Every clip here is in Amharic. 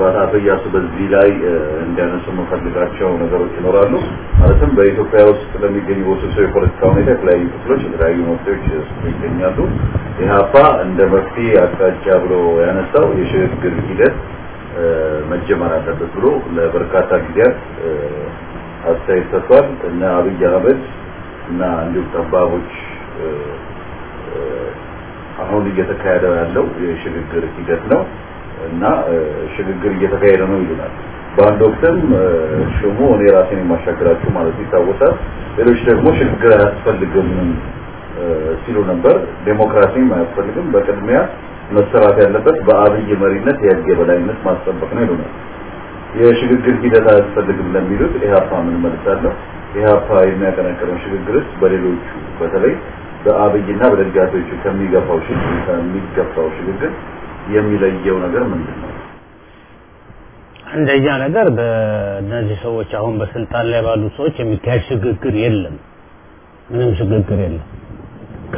ምናልባት አቶ እያሱ በዚህ ላይ እንዲያነሱ የምፈልጋቸው ነገሮች ይኖራሉ። ማለትም በኢትዮጵያ ውስጥ ለሚገኙ ውስብስብ የፖለቲካ ሁኔታ የተለያዩ ክፍሎች የተለያዩ መፍትሄዎች ይገኛሉ። ኢህአፓ እንደ መፍትሄ አቅጣጫ ብሎ ያነሳው የሽግግር ሂደት መጀመር አለበት ብሎ ለበርካታ ጊዜያት አስተያየት ሰጥቷል። እነ አብይ አህመድ እና እንዲሁም ጠባቦች አሁን እየተካሄደ ያለው የሽግግር ሂደት ነው እና ሽግግር እየተካሄደ ነው ይሉናል። በአንድ ወቅትም ሽሙ እኔ ራሴን የማሻግራችሁ ማለት ይታወሳል። ሌሎች ደግሞ ሽግግር አያስፈልግም ሲሉ ነበር። ዴሞክራሲም አያስፈልግም፣ በቅድሚያ መሰራት ያለበት በአብይ መሪነት የህግ የበላይነት ማስጠበቅ ነው ይሉናል። የሽግግር ሂደት አያስፈልግም ለሚሉት ኢህአፓ ምን መልሳለሁ? ኢህአፓ የሚያቀነቅነው ሽግግርስ በሌሎቹ በተለይ በአብይና በደጋፊዎቹ ከሚገፋው ሽግግር ከሚገፋው ሽግግር የሚለየው ነገር ምንድን ነው? አንደኛ ነገር በእነዚህ ሰዎች አሁን በስልጣን ላይ ባሉ ሰዎች የሚካሄድ ሽግግር የለም። ምንም ሽግግር የለም። ከ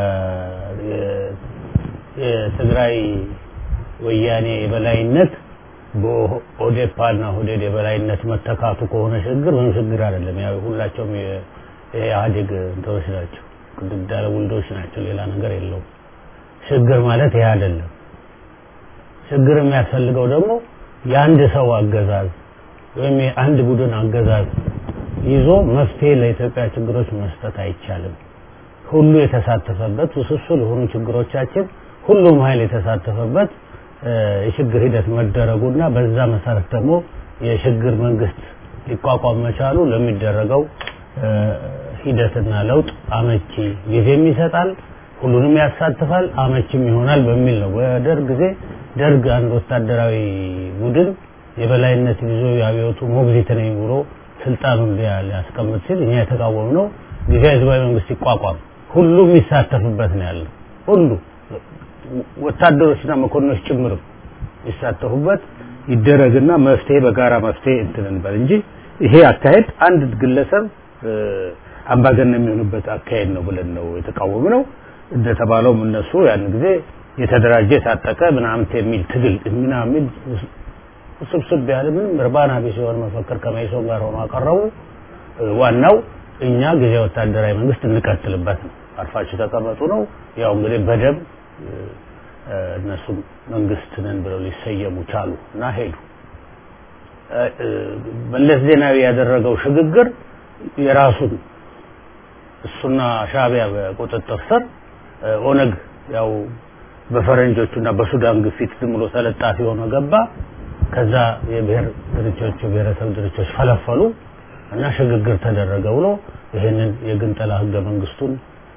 የትግራይ ወያኔ የበላይነት በኦዴፓና ኦህዴድ የበላይነት መተካቱ ከሆነ ሽግግር ምንም ሽግግር አይደለም። ያው ሁላቸውም የኢህአዴግ እንትኖች ናቸው፣ ግድግዳ ውልዶች ናቸው። ሌላ ነገር የለውም። ሽግግር ማለት ይሄ አይደለም። ሽግግር የሚያስፈልገው ደግሞ የአንድ ሰው አገዛዝ ወይም የአንድ ቡድን አገዛዝ ይዞ መፍትሄ ለኢትዮጵያ ችግሮች መስጠት አይቻልም። ሁሉ የተሳተፈበት ውስብስብ ለሆኑ ችግሮቻችን ሁሉም ኃይል የተሳተፈበት የሽግግር ሂደት መደረጉና በዛ መሰረት ደግሞ የሽግግር መንግስት ሊቋቋም መቻሉ ለሚደረገው ሂደትና ለውጥ አመቺ ጊዜም ይሰጣል፣ ሁሉንም ያሳትፋል፣ አመቺም ይሆናል በሚል ነው። በደርግ ጊዜ ደርግ አንድ ወታደራዊ ቡድን የበላይነት ይዞ የአብዮቱ ሞግዚት ነኝ ብሎ ስልጣኑን ሊያስቀምጥ ሲል እኛ የተቃወምነው ጊዜያዊ ህዝባዊ መንግስት ይቋቋም ሁሉም የሚሳተፍበት ነው ያለው ሁሉ ወታደሮችና መኮንኖች ጭምርም ይሳተፉበት ይደረግና መፍትሄ በጋራ መፍትሄ እንትን እንበል እንጂ ይሄ አካሄድ አንድ ግለሰብ አምባገነን የሚሆንበት አካሄድ ነው ብለን ነው የተቃወምነው። እንደተባለውም እነሱ ያን ጊዜ የተደራጀ የታጠቀ ምናምን የሚል ትግል ምናምን ውስብስብ ያለ ምንም እርባና ቢስ የሆነ መፈክር ከመይሶን ጋር ሆኖ አቀረቡ። ዋናው እኛ ጊዜ ወታደራዊ መንግስት እንቀጥልበት ነው፣ አርፋችሁ ተቀመጡ ነው። ያው እንግዲህ በደም እነሱም መንግስት ነን ብለው ሊሰየሙ ቻሉ እና ሄዱ። መለስ ዜናዊ ያደረገው ሽግግር የራሱን እሱና ሻቢያ በቁጥጥር ስር ኦነግ ያው በፈረንጆቹና በሱዳን ግፊት ዝም ብሎ ተለጣፊ ሆኖ ገባ። ከዛ የብሔር ድርጅቶች የብሔረሰብ ድርጅቶች ፈለፈሉ እና ሽግግር ተደረገ ብሎ ይህንን የግንጠላ ህገ መንግስቱን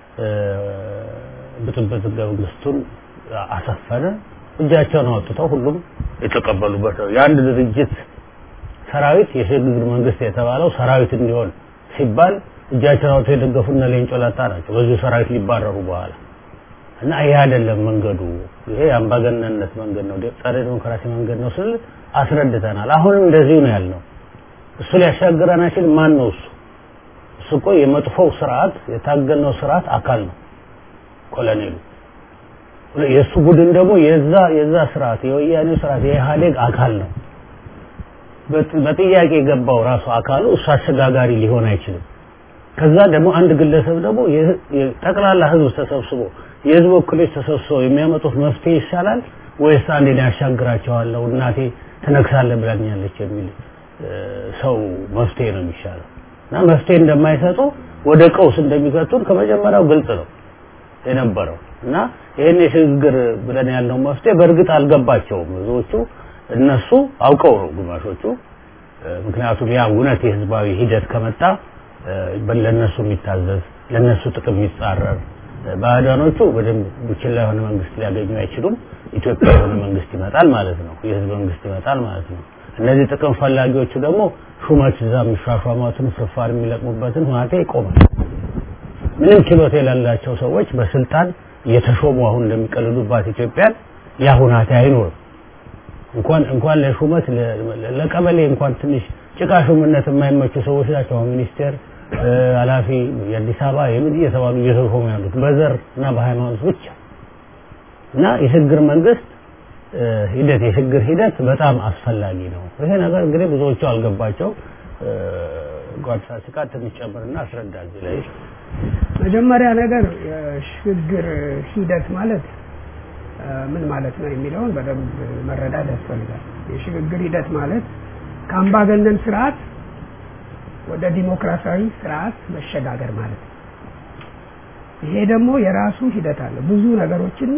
ብጥብጥ ህገ መንግስቱን አሰፈነ። እጃቸውን አወጥተው ሁሉም የተቀበሉበት ነው። የአንድ ድርጅት ሰራዊት የሽግግር መንግስት የተባለው ሰራዊት እንዲሆን ሲባል እጃቸውን አውጥተው የደገፉና ሌንጮ ለታ ናቸው። በዚሁ ሰራዊት ሊባረሩ በኋላ እና ይሄ አይደለም መንገዱ፣ ይሄ የአምባገነንነት መንገድ ነው፣ ጸረ ዲሞክራሲ መንገድ ነው ስል አስረድተናል። አሁንም እንደዚሁ ነው ያልነው። እሱ ሊያሻግረን አይችል። ማን ነው እሱ? እሱ እኮ የመጥፎው ስርዓት የታገልነው ስርዓት አካል ነው ኮሎኔሉ። የእሱ ቡድን ደግሞ የዛ የዛ ስርዓት የወያኔው ስርዓት የኢህአዴግ አካል ነው። በጥያቄ የገባው ራሱ አካሉ እሱ አሸጋጋሪ ሊሆን አይችልም። ከዛ ደግሞ አንድ ግለሰብ ደግሞ ጠቅላላ ህዝብ ተሰብስቦ የህዝብ ወኪሎች ተሰብስበው የሚያመጡት መፍትሄ ይሻላል ወይስ አንዴ ያሻግራቸዋለሁ እናቴ ትነግሳለህ ብላኛለች የሚል ሰው መፍትሄ ነው የሚሻለው እና መፍትሄ እንደማይሰጡ ወደ ቀውስ እንደሚከቱን ከመጀመሪያው ግልጽ ነው የነበረው እና ይህን የሽግግር ብለን ያልነው መፍትሄ በእርግጥ አልገባቸውም ብዙዎቹ እነሱ አውቀው ነው ግማሾቹ ምክንያቱም ያ እውነት የህዝባዊ ሂደት ከመጣ ለነሱ የሚታዘዝ ለነሱ ጥቅም የሚጻረር ባዕዳኖቹ በደንብ ቡችላ የሆነ መንግስት ሊያገኙ አይችሉም ኢትዮጵያ የሆነ መንግስት ይመጣል ማለት ነው የህዝብ መንግስት ይመጣል ማለት ነው እነዚህ ጥቅም ፈላጊዎቹ ደግሞ ሹመት እዛ የሚሿሿሟትን ፍርፋር የሚለቅሙበትን ሁናቴ ይቆማል ምንም ችሎታ የሌላቸው ሰዎች በስልጣን እየተሾሙ አሁን እንደሚቀልዱባት ኢትዮጵያን ያ ሁናቴ አይኖርም እንኳን እንኳን ለሹመት ለቀበሌ እንኳን ትንሽ ጭቃ ሹምነት የማይመቹ ሰዎች ናቸው አሁን ሚኒስቴር ኃላፊ የአዲስ አበባ የምን እየተባሉ እየተሾሙ ያሉት በዘር እና በሃይማኖት ብቻ እና የሽግግር መንግስት ሂደት የሽግግር ሂደት በጣም አስፈላጊ ነው። ይሄ ነገር እንግዲህ ብዙዎቹ አልገባቸው። ጓድ ፋሲካ ትንሽ ጨምርና አስረዳ እዚህ ላይ መጀመሪያ ነገር የሽግግር ሂደት ማለት ምን ማለት ነው የሚለውን በደንብ መረዳት ያስፈልጋል። የሽግግር ሂደት ማለት ከአምባገነን ስርዓት ወደ ዲሞክራሲያዊ ስርዓት መሸጋገር ማለት ነው። ይሄ ደግሞ የራሱ ሂደት አለ። ብዙ ነገሮችን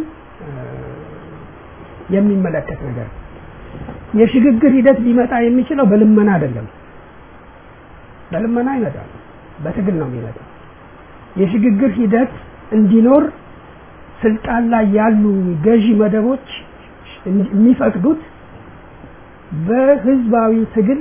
የሚመለከት ነገር ነው። የሽግግር ሂደት ሊመጣ የሚችለው በልመና አይደለም። በልመና ይመጣል፣ በትግል ነው የሚመጣው። የሽግግር ሂደት እንዲኖር ስልጣን ላይ ያሉ ገዢ መደቦች የሚፈቅዱት በህዝባዊ ትግል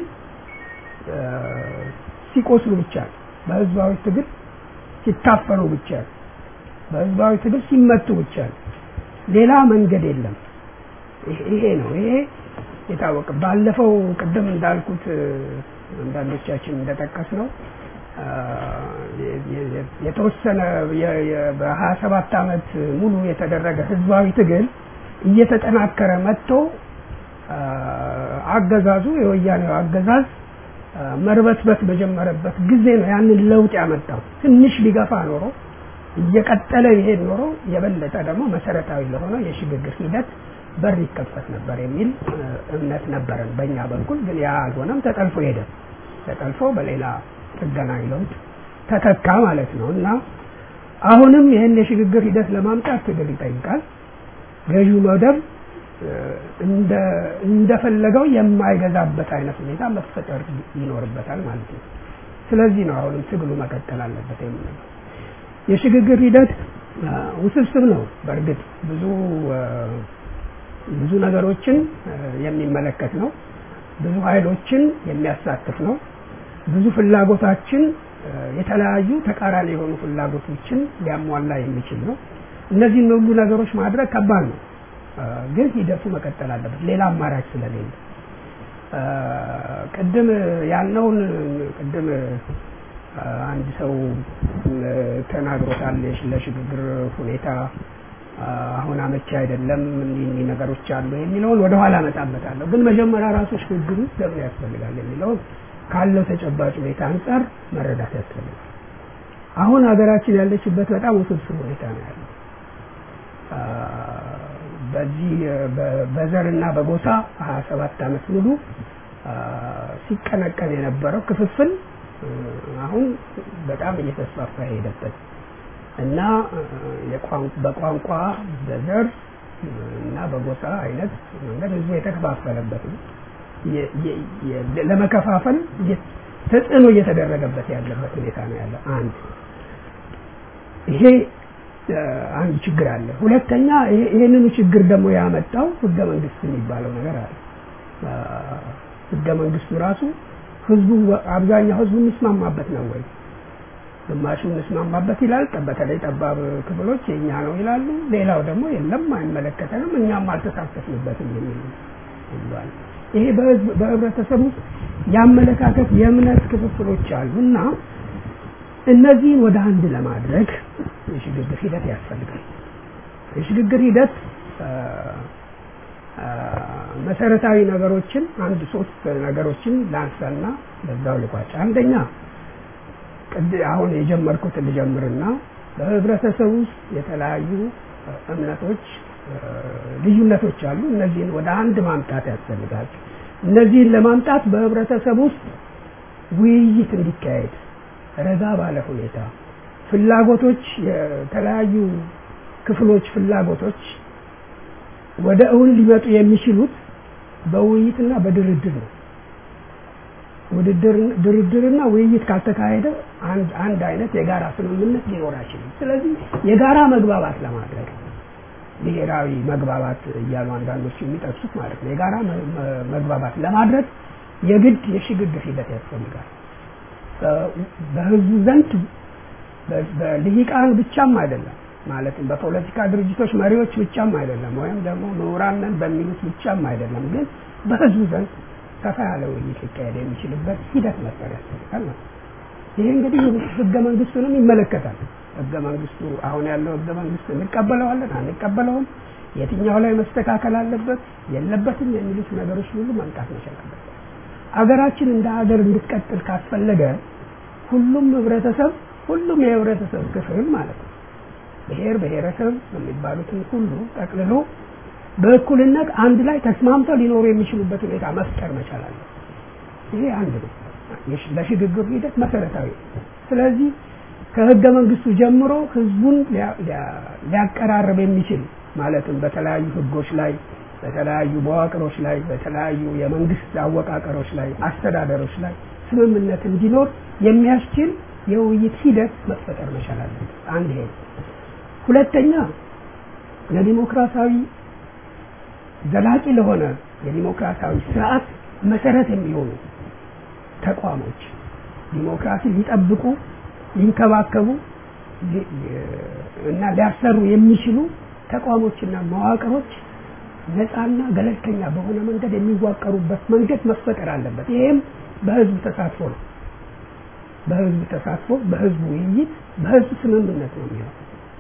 ሲቆስሉ ብቻ ነው። በህዝባዊ ትግል ሲታፈኑ ብቻ ነው። በህዝባዊ ትግል ሲመቱ ብቻ ነው። ሌላ መንገድ የለም። ይሄ ነው። ይሄ የታወቀ ባለፈው ቅድም እንዳልኩት አንዳንዶቻችን እንደጠቀስ ነው የተወሰነ በሀያ ሰባት አመት ሙሉ የተደረገ ህዝባዊ ትግል እየተጠናከረ መጥቶ አገዛዙ የወያኔው አገዛዝ መርበትበት በጀመረበት ጊዜ ነው ያንን ለውጥ ያመጣው። ትንሽ ቢገፋ ኖሮ እየቀጠለ ይሄድ ኖሮ የበለጠ ደግሞ መሰረታዊ ለሆነ የሽግግር ሂደት በር ይከፈት ነበር የሚል እምነት ነበረን በእኛ በኩል። ግን ያ አልሆነም፣ ተጠልፎ ሄደ። ተጠልፎ በሌላ ጥገናዊ ለውጥ ተተካ ማለት ነው እና አሁንም ይህን የሽግግር ሂደት ለማምጣት ትግል ይጠይቃል። ገዢው መደብ እንደፈለገው የማይገዛበት አይነት ሁኔታ መፈጠር ይኖርበታል ማለት ነው። ስለዚህ ነው አሁንም ትግሉ መቀጠል አለበት የምንለው። የሽግግር ሂደት ውስብስብ ነው። በእርግጥ ብዙ ብዙ ነገሮችን የሚመለከት ነው። ብዙ ኃይሎችን የሚያሳትፍ ነው። ብዙ ፍላጎታችን የተለያዩ ተቃራኒ የሆኑ ፍላጎቶችን ሊያሟላ የሚችል ነው። እነዚህን ሁሉ ነገሮች ማድረግ ከባድ ነው። ግን ሂደቱ መቀጠል አለበት፣ ሌላ አማራጭ ስለሌለ። ቅድም ያልነውን ቅድም አንድ ሰው ተናግሮታል። ለሽግግር ሁኔታ አሁን አመቺ አይደለም፣ እኒህ እኒህ ነገሮች አሉ የሚለውን ወደ ኋላ እመጣበታለሁ። ግን መጀመሪያ ራሱ ሽግግሩ ለምን ያስፈልጋል የሚለውን ካለው ተጨባጭ ሁኔታ አንጻር መረዳት ያስፈልጋል። አሁን ሀገራችን ያለችበት በጣም ውስብስብ ሁኔታ ነው ያለው። በዚህ በዘርና በጎሳ ሀያ ሰባት አመት ሙሉ ሲቀነቀን የነበረው ክፍፍል አሁን በጣም እየተስፋፋ የሄደበት እና በቋንቋ በዘር እና በጎሳ አይነት መንገድ ህዝቡ የተከፋፈለበት ነው። ለመከፋፈል ተጽዕኖ እየተደረገበት ያለበት ሁኔታ ነው ያለው። አንድ ይሄ አንድ ችግር አለ። ሁለተኛ ይሄንኑ ችግር ደግሞ ያመጣው ህገ መንግስት የሚባለው ነገር አለ። ህገ መንግስቱ ራሱ ህዝቡ አብዛኛው ህዝቡ የሚስማማበት ነው ወይ? ግማሹ እንስማማበት ይላል። በተለይ ጠባብ ክፍሎች የኛ ነው ይላሉ። ሌላው ደግሞ የለም አይመለከተንም፣ እኛም አልተሳተፍንበትም የሚል ይሏል። ይሄ በህብረተሰብ ውስጥ የአመለካከት የእምነት ክፍፍሎች አሉ እና እነዚህን ወደ አንድ ለማድረግ የሽግግር ሂደት ያስፈልጋል። የሽግግር ሂደት መሰረታዊ ነገሮችን አንድ ሶስት ነገሮችን ላንሳና በዛው ልቋጭ። አንደኛ አሁን የጀመርኩት ልጀምርና በህብረተሰብ ውስጥ የተለያዩ እምነቶች ልዩነቶች አሉ። እነዚህን ወደ አንድ ማምጣት ያስፈልጋል። እነዚህን ለማምጣት በህብረተሰብ ውስጥ ውይይት እንዲካሄድ ረጋ ባለ ሁኔታ ፍላጎቶች የተለያዩ ክፍሎች ፍላጎቶች ወደ እውን ሊመጡ የሚችሉት በውይይትና በድርድር ነው። ድርድርና ውይይት ካልተካሄደ አንድ አንድ አይነት የጋራ ስምምነት ሊኖር አይችልም። ስለዚህ የጋራ መግባባት ለማድረግ ብሔራዊ መግባባት እያሉ አንዳንዶች የሚጠቅሱት ማለት ነው። የጋራ መግባባት ለማድረግ የግድ የሽግግር ሂደት ያስፈልጋል። በህዝቡ ዘንድ በልሂቃን ብቻም አይደለም ማለትም በፖለቲካ ድርጅቶች መሪዎች ብቻም አይደለም፣ ወይም ደግሞ ምሁራን ነን በሚሉት ብቻም አይደለም። ግን በህዝቡ ዘንድ ሰፋ ያለ ውይይት ሊካሄድ የሚችልበት ሂደት መፍጠር ያስፈልጋል ማለት ይሄ እንግዲህ ህገ መንግስቱንም ይመለከታል። ህገ መንግስቱ አሁን ያለው ህገ መንግስት እንቀበለዋለን አንቀበለውም፣ የትኛው ላይ መስተካከል አለበት የለበትም የሚሉት ነገሮች ሁሉ መምጣት መቻል አለበት። አገራችን እንደ ሀገር እንድትቀጥል ካስፈለገ ሁሉም ህብረተሰብ ሁሉም የህብረተሰብ ክፍል ማለት ነው ብሔር ብሔረሰብ የሚባሉትን ሁሉ ጠቅልሎ በእኩልነት አንድ ላይ ተስማምተው ሊኖሩ የሚችሉበት ሁኔታ መፍጠር መቻል አለ። ይሄ አንድ ነው፣ ለሽግግሩ ሂደት መሰረታዊ ነው። ስለዚህ ከህገ መንግስቱ ጀምሮ ህዝቡን ሊያቀራርብ የሚችል ማለትም በተለያዩ ህጎች ላይ በተለያዩ መዋቅሮች ላይ በተለያዩ የመንግስት አወቃቀሮች ላይ አስተዳደሮች ላይ ስምምነት እንዲኖር የሚያስችል የውይይት ሂደት መፈጠር መቻል አለበት። አንድ ይሄ ሁለተኛ ለዲሞክራሲያዊ ዘላቂ ለሆነ የዲሞክራሲያዊ ስርዓት መሰረት የሚሆኑ ተቋሞች ዲሞክራሲ ሊጠብቁ ሊንከባከቡ እና ሊያሰሩ የሚችሉ ተቋሞችና መዋቅሮች ነፃና ገለልተኛ በሆነ መንገድ የሚዋቀሩበት መንገድ መፈጠር አለበት። ይሄም በህዝብ ተሳትፎ ነው። በህዝብ ተሳትፎ፣ በህዝብ ውይይት፣ በህዝብ ስምምነት ነው የሚሆነው።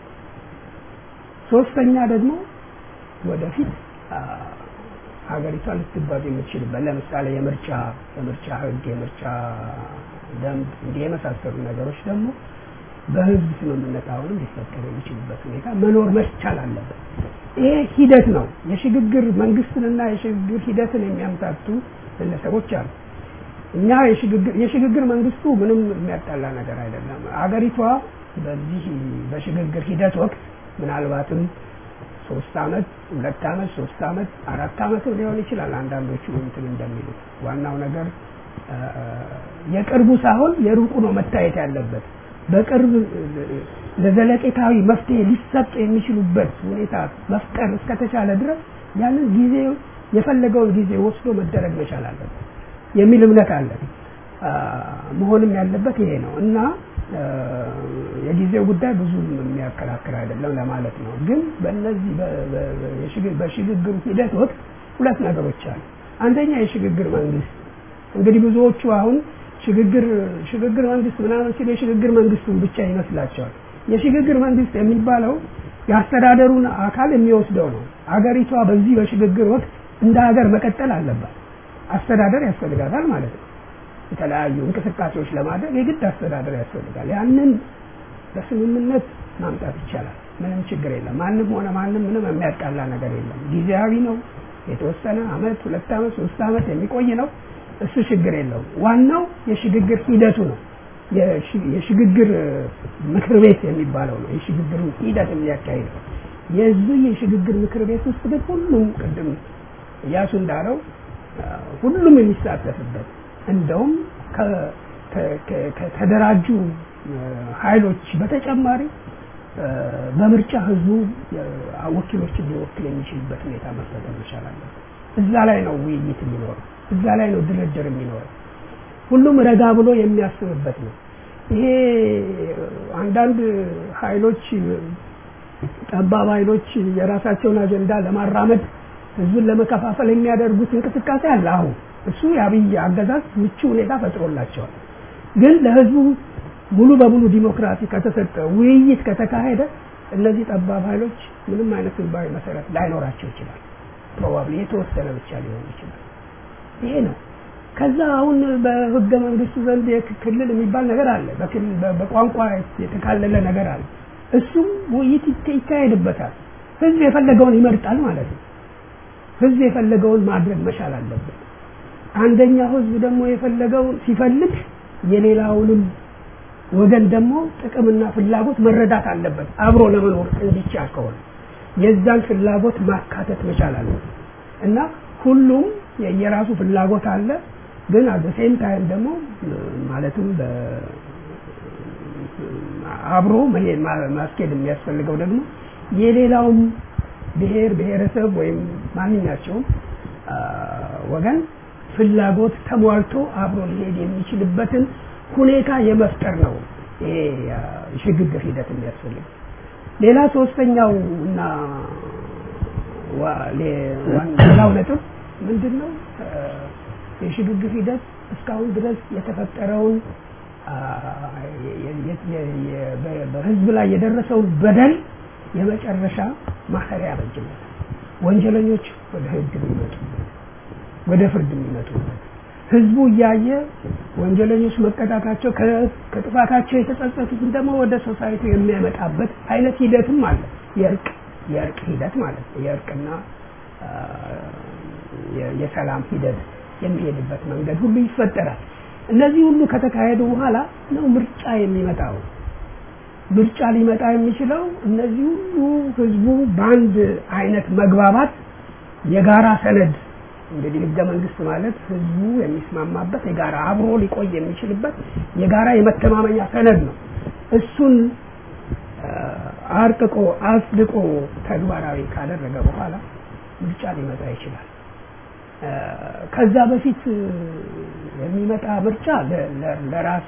ሶስተኛ ደግሞ ወደፊት ሀገሪቷ ልትጓዝ የምትችልበት ለምሳሌ የምርጫ የምርጫ ህግ፣ የምርጫ ደንብ እንዲህ የመሳሰሉ ነገሮች ደግሞ በህዝብ ስምምነት አሁንም ሊፈጠሩ የሚችሉበት ሁኔታ መኖር መቻል አለበት። ይሄ ሂደት ነው። የሽግግር መንግስትንና የሽግግር ሂደትን የሚያምታቱ ግለሰቦች አሉ። እኛ የሽግግር መንግስቱ ምንም የሚያጣላ ነገር አይደለም። አገሪቷ በዚህ በሽግግር ሂደት ወቅት ምናልባትም ሶስት አመት፣ ሁለት አመት፣ ሶስት አመት፣ አራት አመትም ሊሆን ይችላል። አንዳንዶቹ እንትን እንደሚሉት ዋናው ነገር የቅርቡ ሳይሆን የሩቁ ነው መታየት ያለበት። በቅርብ ለዘለቄታዊ መፍትሄ ሊሰጥ የሚችሉበት ሁኔታ መፍጠር እስከተቻለ ድረስ ያንን ጊዜ የፈለገውን ጊዜ ወስዶ መደረግ መቻል አለበት የሚል እምነት አለ። መሆንም ያለበት ይሄ ነው እና የጊዜው ጉዳይ ብዙ የሚያከራክር አይደለም ለማለት ነው። ግን በእነዚህ በሽግግሩ ሂደት ወቅት ሁለት ነገሮች አሉ። አንደኛ የሽግግር መንግስት እንግዲህ ብዙዎቹ አሁን ሽግግር ሽግግር መንግስት ምናምን ሲል የሽግግር መንግስቱን ብቻ ይመስላቸዋል። የሽግግር መንግስት የሚባለው የአስተዳደሩን አካል የሚወስደው ነው። አገሪቷ በዚህ በሽግግር ወቅት እንደ ሀገር መቀጠል አለባት። አስተዳደር ያስፈልጋታል ማለት ነው። የተለያዩ እንቅስቃሴዎች ለማድረግ የግድ አስተዳደር ያስፈልጋል። ያንን በስምምነት ማምጣት ይቻላል። ምንም ችግር የለም። ማንም ሆነ ማንም ምንም የሚያጣላ ነገር የለም። ጊዜያዊ ነው። የተወሰነ አመት፣ ሁለት አመት፣ ሶስት አመት የሚቆይ ነው። እሱ ችግር የለውም። ዋናው የሽግግር ሂደቱ ነው። የሽግግር ምክር ቤት የሚባለው ነው የሽግግሩን ሂደት የሚያካሂደው። የዚህ የሽግግር ምክር ቤት ውስጥ ግን ሁሉም ቅድም እያሱ እንዳለው ሁሉም የሚሳተፍበት እንደውም ከተደራጁ ኃይሎች በተጨማሪ በምርጫ ህዝቡ ወኪሎችን ሊወክል የሚችልበት ሁኔታ መፈጠር መቻል አለበት። እዛ ላይ ነው ውይይት የሚኖረው። እዛ ላይ ነው ድርድር የሚኖረው። ሁሉም ረጋ ብሎ የሚያስብበት ነው። ይሄ አንዳንድ ኃይሎች ጠባብ ኃይሎች የራሳቸውን አጀንዳ ለማራመድ ህዝብን ለመከፋፈል የሚያደርጉት እንቅስቃሴ አለ። አሁን እሱ የአብይ አገዛዝ ምቹ ሁኔታ ፈጥሮላቸዋል። ግን ለህዝቡ ሙሉ በሙሉ ዲሞክራሲ ከተሰጠ ውይይት ከተካሄደ እነዚህ ጠባብ ኃይሎች ምንም አይነት ህዝባዊ መሰረት ላይኖራቸው ይችላል። ፕሮባብሊ የተወሰነ ብቻ ሊሆን ይችላል። ይሄ ነው። ከዛ አሁን በህገ መንግስቱ ዘንድ ክልል የሚባል ነገር አለ። በቋንቋ የተካለለ ነገር አለ። እሱም ውይይት ይካሄድበታል። ህዝብ የፈለገውን ይመርጣል ማለት ነው። ህዝብ የፈለገውን ማድረግ መቻል አለበት። አንደኛው ህዝብ ደግሞ የፈለገውን ሲፈልግ የሌላውንም ወገን ደግሞ ጥቅምና ፍላጎት መረዳት አለበት። አብሮ ለመኖር እንዲቻል ከሆነ የዛን ፍላጎት ማካተት መቻል አለበት እና ሁሉም የየራሱ ፍላጎት አለ። ግን አት ሴም ታይም ደግሞ ማለትም አብሮ ማስኬድ የሚያስፈልገው ደግሞ የሌላውም ብሔር ብሔረሰብ ወይም ማንኛቸውም ወገን ፍላጎት ተሟልቶ አብሮ ሊሄድ የሚችልበትን ሁኔታ የመፍጠር ነው ይሄ ሽግግር ሂደት የሚያስፈልግ። ሌላ ሶስተኛው እና ሌላው ነጥብ ምንድን ነው? የሽግግር ሂደት እስካሁን ድረስ የተፈጠረውን በህዝብ ላይ የደረሰውን በደል የመጨረሻ ማሰሪያ ያበጅለታል። ወንጀለኞች ወደ ህግ የሚመጡበት ወደ ፍርድ የሚመጡበት ህዝቡ እያየ ወንጀለኞች መቀጣታቸው ከጥፋታቸው የተጸጸቱትን ደግሞ ወደ ሶሳይቲ የሚያመጣበት አይነት ሂደትም አለ። የእርቅ የእርቅ ሂደት ማለት ነው። የእርቅና የሰላም ሂደት የሚሄድበት መንገድ ሁሉ ይፈጠራል። እነዚህ ሁሉ ከተካሄዱ በኋላ ነው ምርጫ የሚመጣው። ምርጫ ሊመጣ የሚችለው እነዚህ ሁሉ ህዝቡ በአንድ አይነት መግባባት የጋራ ሰነድ እንግዲህ ህገ መንግስት ማለት ህዝቡ የሚስማማበት የጋራ አብሮ ሊቆይ የሚችልበት የጋራ የመተማመኛ ሰነድ ነው። እሱን አርቅቆ አጽድቆ ተግባራዊ ካደረገ በኋላ ምርጫ ሊመጣ ይችላል። ከዛ በፊት የሚመጣ ምርጫ ለራስ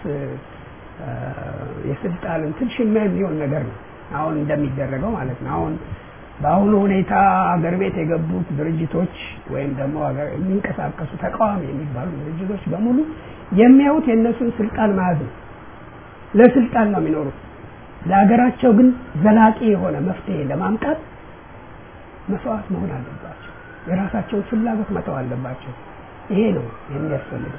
የስልጣን እንትን ሽሚያ የሚሆን ነገር ነው። አሁን እንደሚደረገው ማለት ነው። አሁን በአሁኑ ሁኔታ አገር ቤት የገቡት ድርጅቶች ወይም ደግሞ የሚንቀሳቀሱ ተቃዋሚ የሚባሉ ድርጅቶች በሙሉ የሚያዩት የእነሱን ስልጣን መያዝ ነው። ለስልጣን ነው የሚኖሩት። ለሀገራቸው ግን ዘላቂ የሆነ መፍትሄ ለማምጣት መስዋዕት መሆን አለባቸው። የራሳቸውን ፍላጎት መተው አለባቸው። ይሄ ነው የሚያስፈልገው።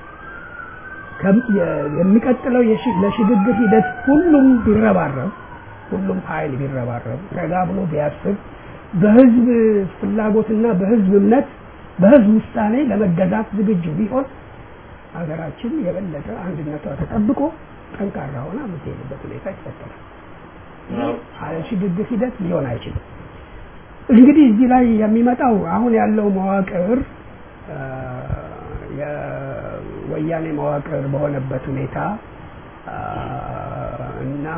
የሚቀጥለው ለሽግግር ሂደት ሁሉም ቢረባረብ ሁሉም ኃይል ቢረባረብ ረጋ ብሎ ቢያስብ በህዝብ ፍላጎትና በህዝብ እምነት በህዝብ ውሳኔ ለመገዛት ዝግጁ ቢሆን ሀገራችን የበለጠ አንድነቷ ተጠብቆ ጠንካራ ሆና የምትሄድበት ሁኔታ ይፈጠራል። አለ ሽግግር ሂደት ሊሆን አይችልም። እንግዲህ እዚህ ላይ የሚመጣው አሁን ያለው መዋቅር የወያኔ መዋቅር በሆነበት ሁኔታ እና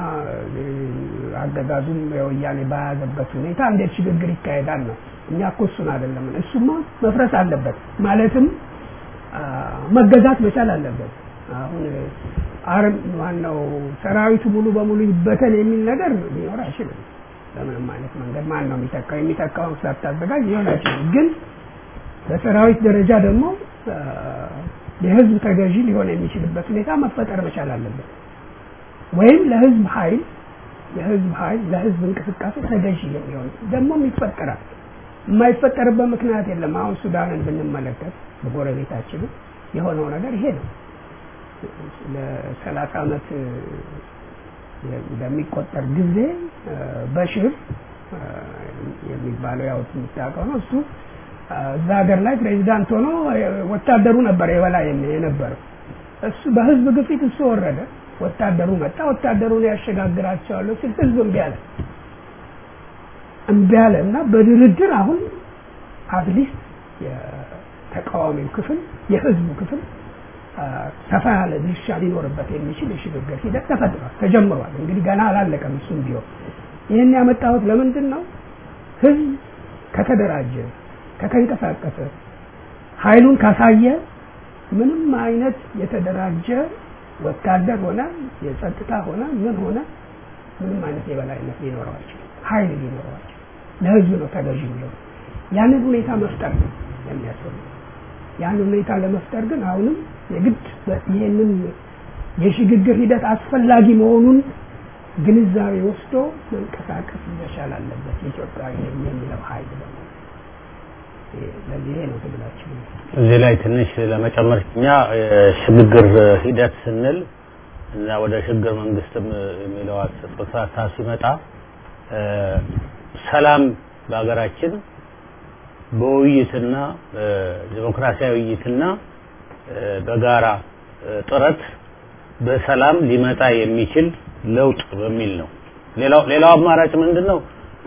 አገዛዙም የወያኔ በያዘበት ሁኔታ እንዴት ሽግግር ይካሄዳል ነው። እኛ እኮ እሱን አይደለም። እሱማ መፍረስ አለበት ማለትም መገዛት መቻል አለበት። አሁን አርም ማነው ሰራዊቱ ሙሉ በሙሉ ይበተን የሚል ነገር ሊኖር አይችልም። በምንም አይነት መንገድ ማን ነው የሚተካው? የሚተካውን ሳታዘጋጅ ሊሆን አይችልም። ግን በሰራዊት ደረጃ ደግሞ የህዝብ ተገዢ ሊሆን የሚችልበት ሁኔታ መፈጠር መቻል አለበት። ወይም ለህዝብ ኃይል የህዝብ ኃይል ለህዝብ እንቅስቃሴ ተገዢ የሚሆን ደግሞም ይፈጠራል። የማይፈጠርበት ምክንያት የለም። አሁን ሱዳንን ብንመለከት በጎረቤታችንም የሆነው ነገር ይሄ ነው። ለሰላሳ ዓመት በሚቆጠር ጊዜ በሽር የሚባለው ያው የምታውቀው ነው። እሱ እዛ ሀገር ላይ ፕሬዚዳንት ሆኖ ወታደሩ ነበር የበላይ የነበረው። እሱ በህዝብ ግፊት እሱ ወረደ። ወታደሩ መጣ። ወታደሩን ያሸጋግራቸዋለሁ ሲል ህዝብ እምቢ አለ። እምቢ አለ እና በድርድር አሁን አትሊስት የተቃዋሚው ክፍል የህዝቡ ክፍል ሰፋ ያለ ድርሻ ሊኖርበት የሚችል የሽግግር ሂደት ተፈጥሯል፣ ተጀምሯል። እንግዲህ ገና አላለቀም። እሱም ቢሆን ይህን ያመጣሁት ለምንድን ነው? ህዝብ ከተደራጀ ከተንቀሳቀሰ ኃይሉን ካሳየ ምንም አይነት የተደራጀ ወታደር ሆነ የጸጥታ ሆነ ምን ሆነ ምንም አይነት የበላይነት ሊኖረዋቸው ኃይል ሊኖረዋቸው ለህዝብ ነው ተገዥ ብለው ያንን ሁኔታ መፍጠር ነው የሚያስፈልገው። ያንን ሁኔታ ለመፍጠር ግን አሁንም የግድ ይህንን የሽግግር ሂደት አስፈላጊ መሆኑን ግንዛቤ ወስዶ መንቀሳቀስ መቻል አለበት። የኢትዮጵያ የሚለው ኃይል ደግሞ ለዚህ ነው ትግላችን። እዚህ ላይ ትንሽ ለመጨመር እኛ የሽግግር ሂደት ስንል እና ወደ ሽግግር መንግስትም የሚለው ጽንሰ ሀሳብ ሲመጣ ሰላም በሀገራችን በውይይትና ዲሞክራሲያዊ ውይይትና በጋራ ጥረት በሰላም ሊመጣ የሚችል ለውጥ በሚል ነው። ሌላው ሌላው አማራጭ ምንድን ነው?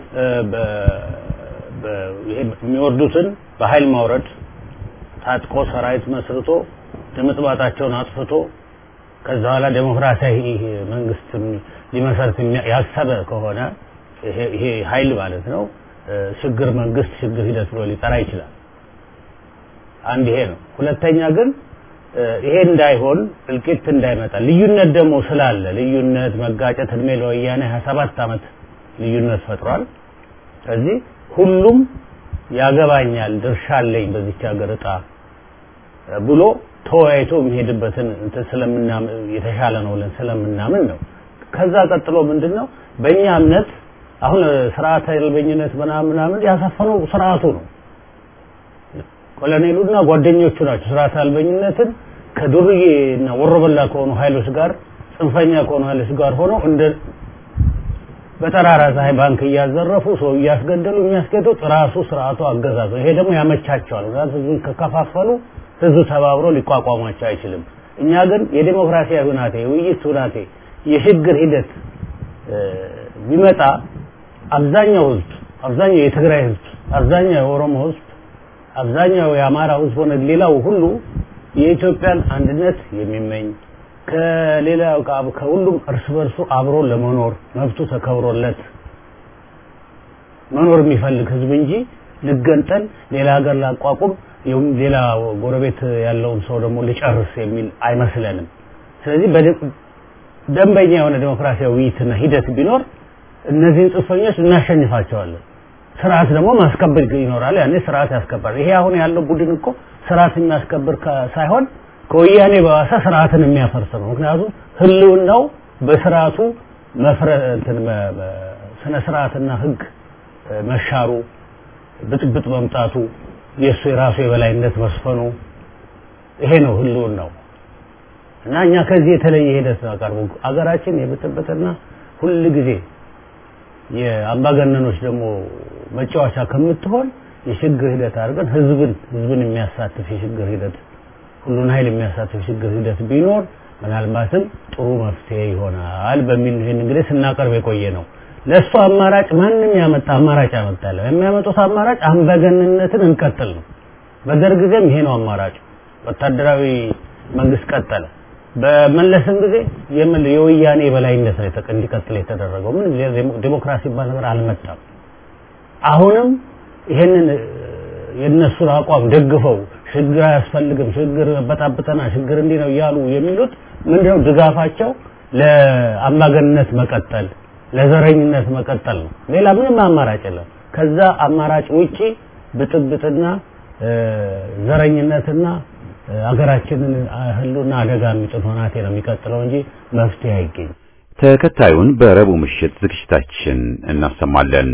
የሚወርዱትን በኃይል ማውረድ፣ ታጥቆ ሰራዊት መስርቶ ድምጥማጣቸውን አጥፍቶ ከዛ በኋላ ዴሞክራሲያዊ መንግስት ሊመሰርት ያሰበ ከሆነ ይሄ ኃይል ማለት ነው ሽግግር መንግስት ሽግግር ሂደት ብሎ ሊጠራ ይችላል። አንድ ይሄ ነው። ሁለተኛ ግን ይሄ እንዳይሆን እልቂት እንዳይመጣ ልዩነት ደግሞ ስላለ ልዩነት መጋጨት እድሜ ለወያኔ 27 ዓመት ልዩነት ፈጥሯል። ስለዚህ ሁሉም ያገባኛል ድርሻ አለኝ በዚች ሀገር እጣ ብሎ ተወያይቶ የሚሄድበትን እንትን ስለምናምን የተሻለ ነው ብለን ስለምናምን ነው። ከዛ ቀጥሎ ምንድነው በእኛ እምነት አሁን ስርዓተ አልበኝነት ምናምን ምናምን ያሰፈነው ስርዓቱ ነው። ኮሎኔሉና ጓደኞቹ ናቸው ስርዓት አልበኝነትን ከዱርዬ እና ወሮበላ ከሆኑ ኃይሎች ጋር ጽንፈኛ ከሆኑ ኃይሎች ጋር ሆነው እንደ በጠራራ ፀሐይ ባንክ እያዘረፉ ሰው እያስገደሉ የሚያስገዱት ራሱ ስርዓቱ አገዛዝ ነው። ይሄ ደግሞ ያመቻቸዋል። ምክንያቱም ህዝቡን ከከፋፈሉ ህዝቡ ተባብሮ ሊቋቋሟቸው አይችልም። እኛ ግን የዲሞክራሲያዊ ሁናቴ፣ የውይይት ሁናቴ፣ የሽግግር ሂደት ቢመጣ አብዛኛው ህዝብ አብዛኛው የትግራይ ህዝብ አብዛኛው የኦሮሞ ህዝብ አብዛኛው የአማራ ህዝብ ሆነ ሌላው ሁሉ የኢትዮጵያን አንድነት የሚመኝ ከሌላው ከሁሉም እርስ በርሱ አብሮ ለመኖር መብቱ ተከብሮለት መኖር የሚፈልግ ህዝብ እንጂ ልገንጠል ሌላ ሀገር ላቋቁም ሌላ ጎረቤት ያለውን ሰው ደግሞ ልጨርስ የሚል አይመስለንም። ስለዚህ ደንበኛ የሆነ ዴሞክራሲያዊ ውይይትና ሂደት ቢኖር እነዚህን ጽንፈኞች እናሸንፋቸዋለን። ስርዓት ደግሞ ማስከበር ይኖራል። ያኔ ስርዓት ያስከብራል። ይሄ አሁን ያለው ቡድን እኮ ስርዓት የሚያስከብር ሳይሆን ከወያኔ በባሰ ስርዓትን የሚያፈርስ ነው። ምክንያቱም ህልውናው በስርዓቱ መፍረትን ስነ ስርዓትና ህግ መሻሩ፣ ብጥብጥ መምጣቱ፣ የእሱ የራሱ የበላይነት መስፈኑ ይሄ ነው ህልውናው እና እኛ ከዚህ የተለየ ሂደት ነው አቀርቡ አገራችን የብጥብጥና ሁል ጊዜ የአምባገነኖች ደግሞ መጫወቻ ከምትሆን የሽግግር ሂደት አድርገን ህዝብን ህዝብን የሚያሳትፍ የሽግግር ሂደት ሁሉን ኃይል የሚያሳትፍ የሽግግር ሂደት ቢኖር ምናልባትም ጥሩ መፍትሄ ይሆናል በሚል ይህን እንግዲህ ስናቀርብ የቆየ ነው። ለእሱ አማራጭ ማንም ያመጣ አማራጭ ያመጣለ የሚያመጡት አማራጭ አምባገነንነትን እንቀጥል ነው። በደርግ ጊዜም ይሄ ነው አማራጩ። ወታደራዊ መንግስት ቀጠለ። በመለስም ጊዜ የምን የወያኔ የበላይነት ነው እንዲቀጥል የተደረገው። ምን ዴሞክራሲ የሚባል ነገር አልመጣም። አሁንም ይሄንን የእነሱን አቋም ደግፈው ሽግግር አያስፈልግም፣ ሽግግር በጣብጠና ሽግግር እንዲህ ነው እያሉ የሚሉት ምንድነው? ድጋፋቸው ለአምባገንነት መቀጠል፣ ለዘረኝነት መቀጠል ነው። ሌላ ምንም አማራጭ የለም። ከዛ አማራጭ ውጪ ብጥብጥና ዘረኝነትና አገራችንን ህልውና አደጋ የሚጥል ሆናቴ ነው የሚቀጥለው እንጂ መፍትሄ አይገኝም። ተከታዩን በረቡዕ ምሽት ዝግጅታችን እናሰማለን።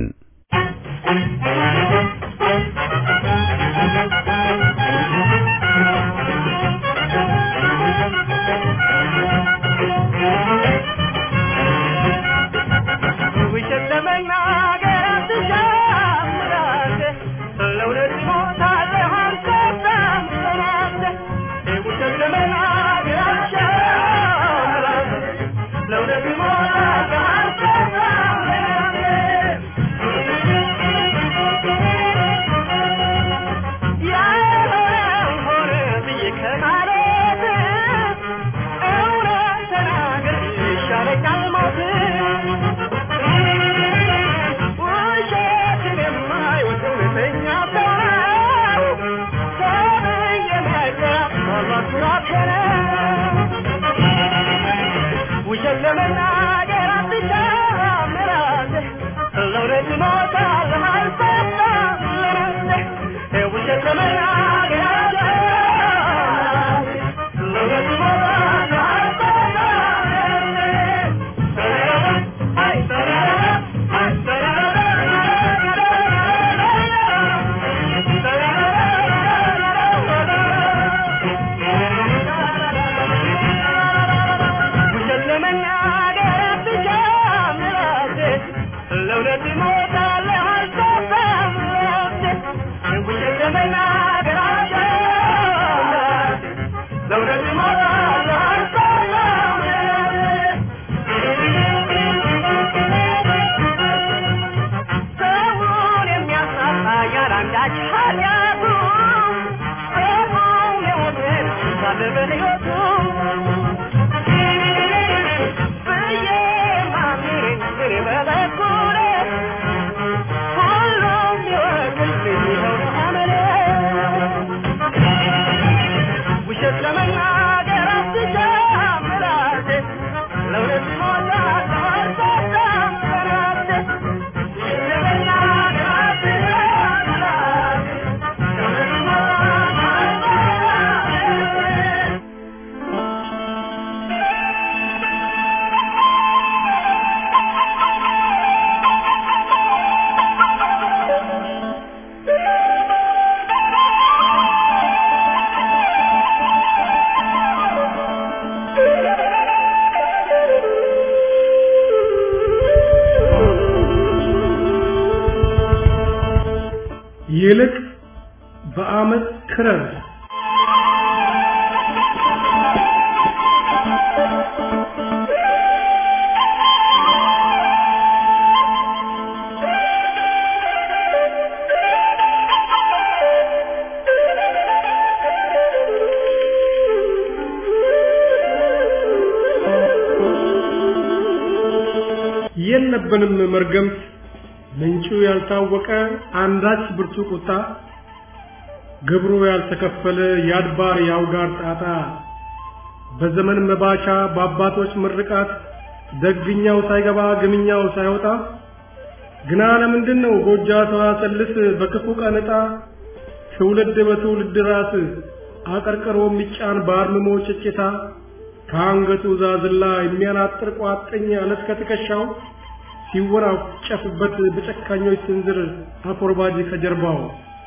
ይልቅ በአመት ክረር የለብንም መርገምት ምንጩ ያልታወቀ አንዳች ብርቱ ቁጣ ግብሩ ያልተከፈለ የአድባር የአውጋር ጣጣ በዘመን መባቻ በአባቶች ምርቃት ደግኛው ሳይገባ ግምኛው ሳይወጣ ግና ለምንድን ነው ጎጃ ሰዋሰልስ በክፉ ቀን ዕጣ ትውልድ በትውልድ ራስ አቀርቅሮ የሚጫን በአርምሞ ጭጭታ ከአንገቱ ዛዝላ የሚያናጥር ቋጥኝ አለት ከትከሻው ሲወራጨፍበት በጨካኞች ስንዝር አኮርባጅ ከጀርባው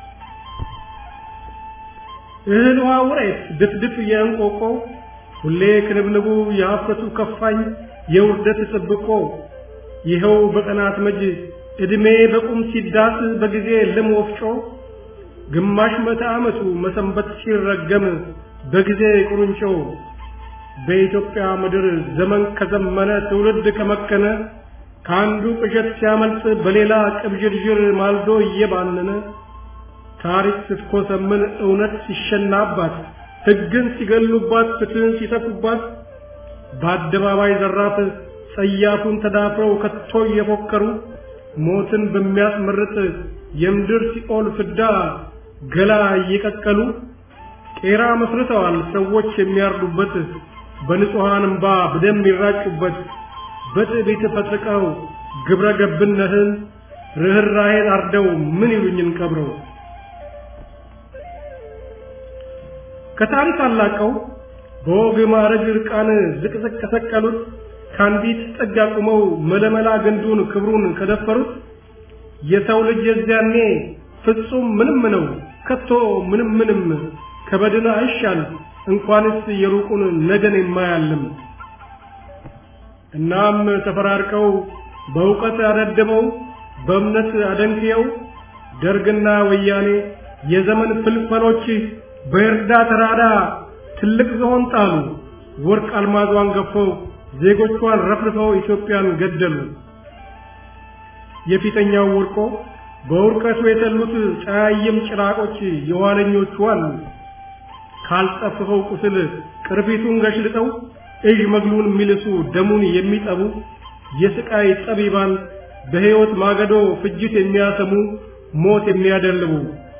እህል ውሃ ውሬት ድፍድፍ የእንቆቆ ሁሌ ክንብንቡ የሀፍረቱ ከፋኝ የውርደት ጥብቆ ይኸው በቀናት መጅ ዕድሜ በቁም ሲዳስ በጊዜ ልም ወፍጮ ግማሽ መቶ ዓመቱ መሰንበት ሲረገም በጊዜ ቁርንጮ በኢትዮጵያ ምድር ዘመን ከዘመነ ትውልድ ከመከነ ከአንዱ ቅዠት ሲያመልጥ በሌላ ቅብዥርዥር ማልዶ እየባነነ ታሪክ ስትኮሰምን እውነት ሲሸናባት ሕግን ሲገሉባት ፍትህን ሲተፉባት በአደባባይ ዘራፍ ጸያፉን ተዳፍረው ከቶ እየፎከሩ ሞትን በሚያስመርጥ የምድር ሲኦል ፍዳ ገላ እየቀቀሉ ቄራ መስርተዋል ሰዎች የሚያርዱበት በንጹሐን እምባ በደም ይራጩበት በትዕቢት ፈጥቀው ግብረ ገብነትን ርኅራኄን አርደው ምን ይሉኝን ቀብረው ከታሪክ አላቀው በወግ ማዕረግ ዕርቃን ዝቅዝቅ ከሰቀሉት ከአንዲት ጥግ አቁመው መለመላ ግንዱን ክብሩን ከደፈሩት የሰው ልጅ የዚያኔ ፍጹም ምንም ነው ከቶ ምንም ምንም ከበድን አይሻል እንኳንስ የሩቁን ነገን የማያልም እናም ተፈራርቀው በእውቀት አደድበው በእምነት አደንቅየው ደርግና ወያኔ የዘመን ፍልፈሎች በእርዳ ተራዳ ትልቅ ዝሆን ጣሉ ወርቅ አልማዟን ገፈው ዜጎቿን ረፍርፈው ኢትዮጵያን ገደሉ የፊተኛው ወርቆ በውርቀቱ የተሉት ጫያይም ጭራቆች የኋለኞቹ አሉ ካልጠፍፈው ቁስል ቅርፊቱን ገሽልጠው እዥ መግሉን የሚልሱ ደሙን የሚጠቡ የስቃይ ጠቢባን በሕይወት ማገዶ ፍጅት የሚያሰሙ ሞት የሚያደልቡ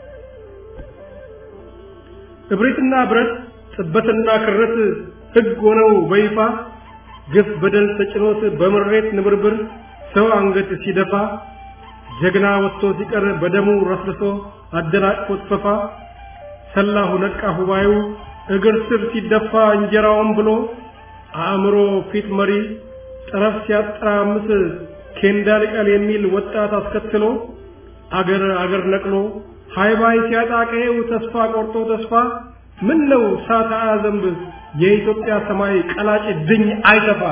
እብሪትና ብረት ጥበትና ክረት ሕግ ሆነው በይፋ ግፍ በደል ተጭኖት በምሬት ንብርብር ሰው አንገት ሲደፋ ጀግና ወጥቶ ሲቀር በደሙ ረፍርሶ አደናቅፎት ፈፋ ሰላሁ ነቃ ሁባዩ እግር ስር ሲደፋ እንጀራውን ብሎ አእምሮ ፊት መሪ ጠረፍ ሲያጠራምስ ኬንዳ ልቀል የሚል ወጣት አስከትሎ አገር አገር ነቅሎ ሃይባይ ሲያጣቀው ተስፋ ቆርጦ ተስፋ ምን ነው ሳታ ዘንብ የኢትዮጵያ ሰማይ ቀላጭ ድኝ አይተፋ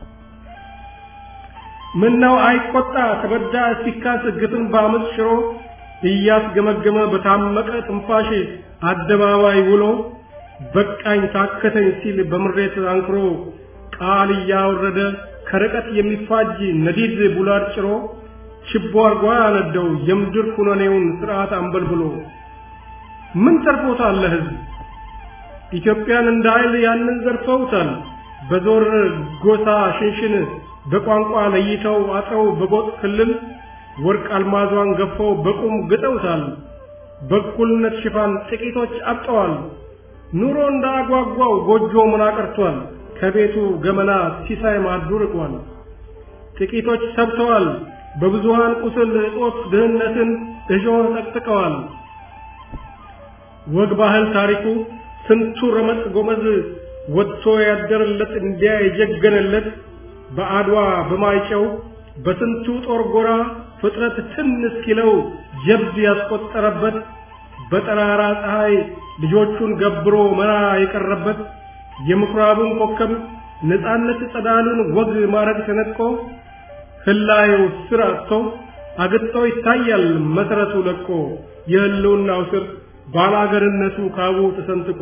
ምን ነው አይቆጣ ተበዳ ሲካስ ግፍን በአመፅ ሽሮ እያስገመገመ በታመቀ ትንፋሽ አደባባይ ውሎ በቃኝ ታከተኝ ሲል በምሬት አንክሮ ቃል እያወረደ ከርቀት የሚፋጅ ነዲድ ቡላድ ጭሮ ችቦ አርጓ ያነደው የምድር ኩነኔውን ስርዓት አንበልብሎ ምን ተርፎታል ለህዝብ ኢትዮጵያን እንደ ኃይል ያንን ዘርፈውታል በዞር ጎሳ ሽንሽን በቋንቋ ለይተው አጥረው በጎጥ ክልል ወርቅ አልማዟን ገፈው በቁም ግጠውታል በእኩልነት ሽፋን ጥቂቶች አብጠዋል ኑሮ እንዳጓጓው ጎጆ ምን አቀርቷል ከቤቱ ገመና ሲሳይ ማዱ ርቋል ጥቂቶች ሰብተዋል በብዙሃን ቁስል እጦት ድህነትን እሾህ ጠቅጥቀዋል ወግ ባህል ታሪኩ ስንቱ ረመጥ ጎመዝ ወጥቶ ያደረለት እንዲያ የጀገነለት በአድዋ በማይጨው በስንቱ ጦር ጎራ ፍጥረት ትን እስኪለው ጀብድ ያስቆጠረበት በጠራራ ፀሐይ ልጆቹን ገብሮ መራ የቀረበት የምኩራቡን ኮከብ ነፃነት ጸዳሉን ወግ ማረግ ተነጥቆ ህላዩ ስር አጥቶ አግጥቶ ይታያል መሰረቱ ለቆ የህልውናው ስር ባላገርነቱ ካቡ ተሰንጥቆ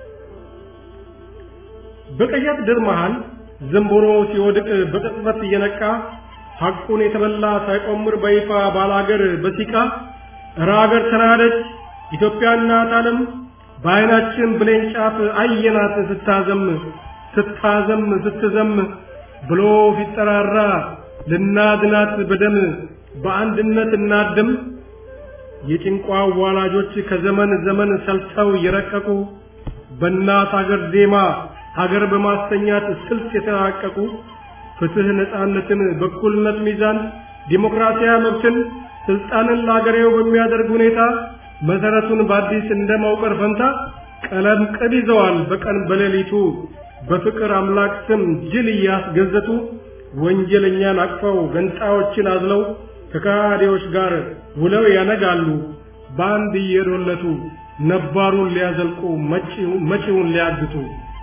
በቀያት ድር መሃል ዘንቦሮ ሲወድቅ በቅጽበት እየነቃ ሐቁን የተበላ ሳይቆምር በይፋ ባላገር በሲቃ እረ አገር ተናደች ኢትዮጵያ እናት ዓለም በዓይናችን ብሌን ጫፍ አየናት ስታዘም ስታዘም ስትዘም ብሎ ሲጠራራ ልናድናት በደም በአንድነት እናድም የጭንቋ ዋላጆች ከዘመን ዘመን ሰልተው የረቀቁ በእናት አገር ዜማ ሀገር በማስተኛት ስልት የተራቀቁ ፍትህ፣ ነፃነትን፣ በኩልነት ሚዛን፣ ዲሞክራሲያዊ መብትን፣ ስልጣንን ለአገሬው በሚያደርግ ሁኔታ መሰረቱን በአዲስ እንደ መውቀር ፈንታ ቀለም ቅብ ይዘዋል በቀን በሌሊቱ በፍቅር አምላክ ስም ጅል እያስገዘቱ ወንጀለኛን አቅፈው ገንጣዮችን አዝለው ከካዲዎች ጋር ውለው ያነጋሉ በአንድ እየዶለቱ ነባሩን ሊያዘልቁ መጪውን ሊያግቱ።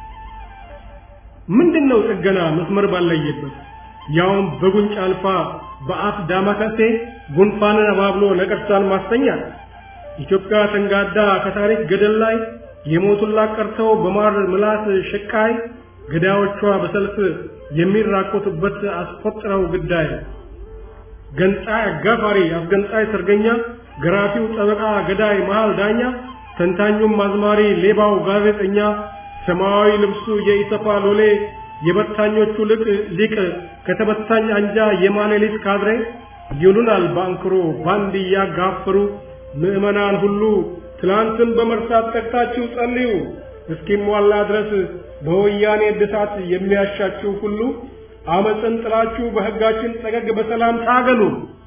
ምንድነው ጥገና መስመር ባለየበት ያውም በጉንጭ አልፋ በአፍ ዳማከሴ ጉንፋንን አባብሎ ነቀርሳን ማስተኛት ኢትዮጵያ ተንጋዳ ከታሪክ ገደል ላይ የሞቱላት ቀርተው በማር ምላስ ሽቃይ ገዳዮቿ በሰልፍ የሚራኮቱበት አስቆጥረው ግዳይ ገንጣይ አጋፋሪ አስገንጣይ ሰርገኛ ገራፊው ጠበቃ ገዳይ መሃል ዳኛ ተንታኙም አዝማሪ ሌባው ጋዜጠኛ ሰማያዊ ልብሱ የኢሰፓ ሎሌ የበታኞቹ ልቅ ሊቅ ከተበታኝ አንጃ የማሌሊት ካድሬ ይሉናል ባንክሮ ባንድ እያጋፈሩ ምዕመናን ሁሉ ትላንትን በመርሳት ተግታችሁ ጸልዩ እስኪሟላ ድረስ በወያኔ እድሳት የሚያሻችሁ ሁሉ አመፅን ጥላችሁ በሕጋችን ጠገግ በሰላም ታገሉ።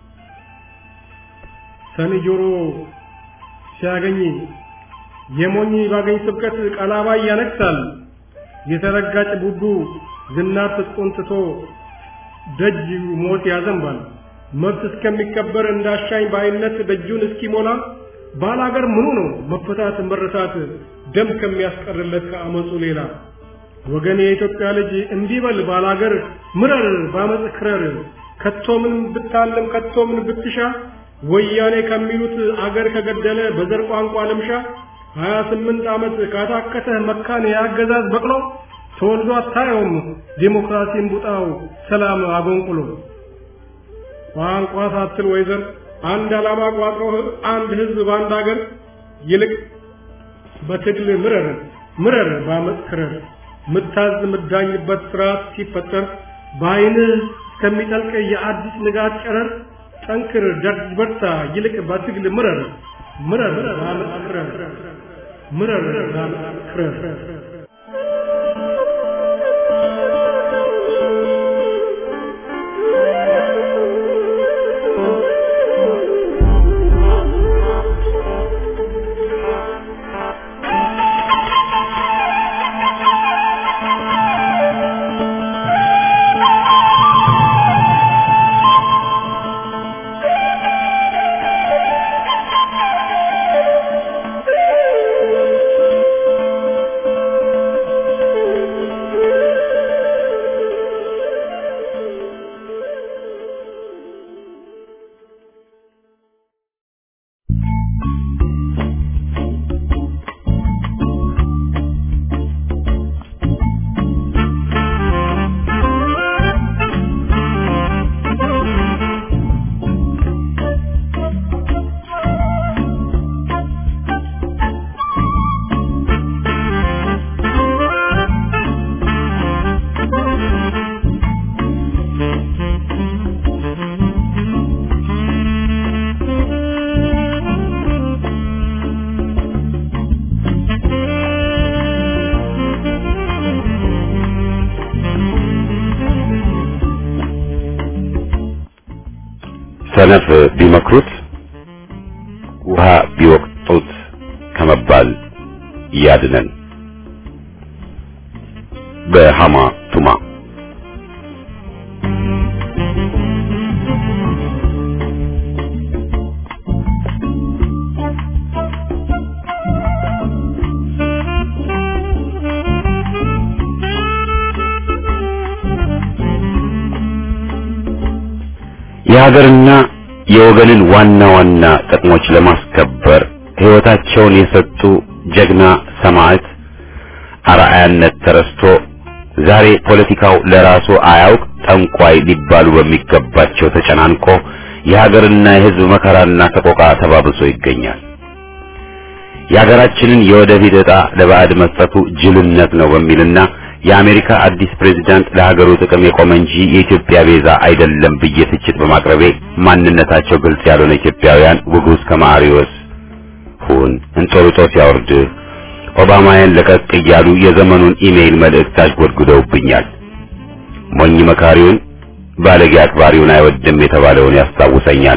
ሰኒ ጆሮ ሲያገኝ የሞኝ ባገኝ ስብከት ቀላባይ ያነክሳል። የተረጋጭ ቡቡ ዝናር ትጥቁን ትቶ ደጅ ሞት ያዘንባል። መብት እስከሚከበር እንዳሻኝ ባይነት ደጁን እስኪሞላ ባላገር ምኑ ነው መፈታት መረታት ደም ከሚያስቀርለት ከአመፁ ሌላ ወገን የኢትዮጵያ ልጅ እንዲህ በል ባላገር ምረር ባመፅ ክረር ከቶምን ብታለም ከቶምን ብትሻ ወያኔ ከሚሉት አገር ከገደለ በዘር ቋንቋ ልምሻ ሀያ ስምንት ዓመት ካታከተህ መካን የአገዛዝ በቅሎ ተወልዶ አታየውም ዴሞክራሲን ቡጣው ሰላም አጎንቁሎ ቋንቋ ሳትል ወይዘር አንድ ዓላማ ቋጥሮ አንድ ህዝብ በአንድ አገር ይልቅ በትግል ምረር ምረር ባመፅ ክረር ምታዝ ምዳኝበት ስርዓት ሲፈጠር በአይንህ እስከሚጠልቅ የአዲስ ንጋት ጨረር ጠንክር ደርጅ በርታ ይልቅ በትግል ምረር ምረር ባመፅ ክረር ምረር ባመፅ ክረር ሰነፍ ቢመክሩት ውሃ ቢወቅጡት ከመባል ያድነን። በሃማ ቱማ የሀገርና የወገንን ዋና ዋና ጥቅሞች ለማስከበር ሕይወታቸውን የሰጡ ጀግና ሰማዕት አርአያነት ተረስቶ ዛሬ ፖለቲካው ለራሱ አያውቅ ጠንቋይ ሊባሉ በሚገባቸው ተጨናንቆ የሀገርና የሕዝብ መከራና ሰቆቃ ተባብሶ ይገኛል። የሀገራችንን የወደፊት ዕጣ ለባዕድ መስጠቱ ጅልነት ነው በሚልና የአሜሪካ አዲስ ፕሬዝዳንት ለሀገሩ ጥቅም የቆመ እንጂ የኢትዮጵያ ቤዛ አይደለም ብዬ ትችት በማቅረቤ ማንነታቸው ግልጽ ያልሆነ ኢትዮጵያውያን ውጉዝ ከማሪዎስ ሁን እንጦርጦስ ያወርድህ ኦባማያን ለቀቅ እያሉ የዘመኑን ኢሜይል መልእክት አሽጎድጉደውብኛል። ሞኝ መካሪውን ባለጌ አክባሪውን አይወድም የተባለውን ያስታውሰኛል።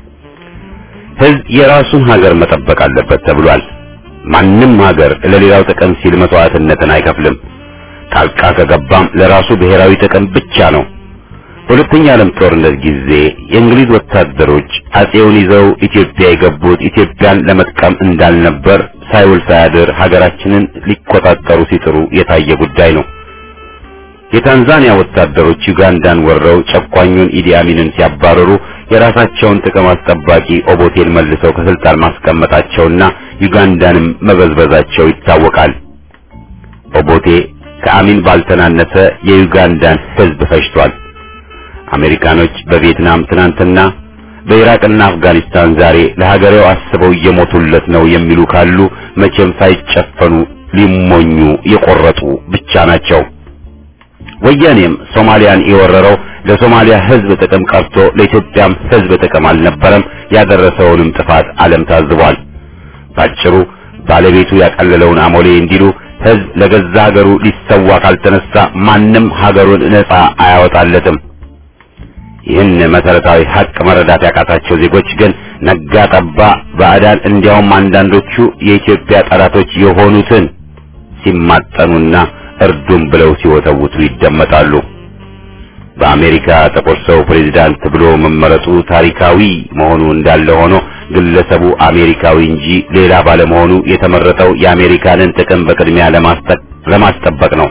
ሕዝብ የራሱን ሀገር መጠበቅ አለበት ተብሏል። ማንም ሀገር ለሌላው ጥቅም ሲል መስዋዕትነትን አይከፍልም። ጣልቃ ከገባም ለራሱ ብሔራዊ ጥቅም ብቻ ነው። በሁለተኛ ዓለም ጦርነት ጊዜ የእንግሊዝ ወታደሮች አጼውን ይዘው ኢትዮጵያ የገቡት ኢትዮጵያን ለመጥቀም እንዳልነበር ሳይውል ሳያድር ሀገራችንን ሊቆጣጠሩ ሲጥሩ የታየ ጉዳይ ነው። የታንዛኒያ ወታደሮች ዩጋንዳን ወረው ጨቋኙን ኢዲ አሚንን ሲያባረሩ የራሳቸውን ጥቅም አስጠባቂ ኦቦቴን መልሰው ከስልጣን ማስቀመጣቸውና ዩጋንዳንም መበዝበዛቸው ይታወቃል። ኦቦቴ ከአሚን ባልተናነሰ የዩጋንዳን ሕዝብ ፈጅቷል። አሜሪካኖች በቪየትናም ትናንትና በኢራቅና አፍጋኒስታን ዛሬ ለሀገሬው አስበው እየሞቱለት ነው የሚሉ ካሉ መቼም ሳይጨፈኑ ሊሞኙ የቆረጡ ብቻ ናቸው። ወያኔም ሶማሊያን የወረረው ለሶማሊያ ሕዝብ ጥቅም ቀርቶ ለኢትዮጵያም ሕዝብ ጥቅም አልነበረም። ያደረሰውንም ጥፋት ዓለም ታዝቧል። ባጭሩ ባለቤቱ ያቀለለውን አሞሌ እንዲሉ ሕዝብ ለገዛ ሀገሩ ሊሰዋ ካልተነሳ ማንም ሀገሩን ነጻ አያወጣለትም። ይህን መሰረታዊ ሀቅ መረዳት ያቃታቸው ዜጎች ግን ነጋ ጠባ ባዕዳን እንዲያውም አንዳንዶቹ የኢትዮጵያ ጠላቶች የሆኑትን ሲማጠኑና እርዱም ብለው ሲወተውቱ ይደመጣሉ። በአሜሪካ ጥቁር ሰው ፕሬዝዳንት ብሎ መመረጡ ታሪካዊ መሆኑ እንዳለ ሆኖ ግለሰቡ አሜሪካዊ እንጂ ሌላ ባለመሆኑ የተመረጠው የአሜሪካንን ጥቅም በቅድሚያ ለማስጠበቅ ነው።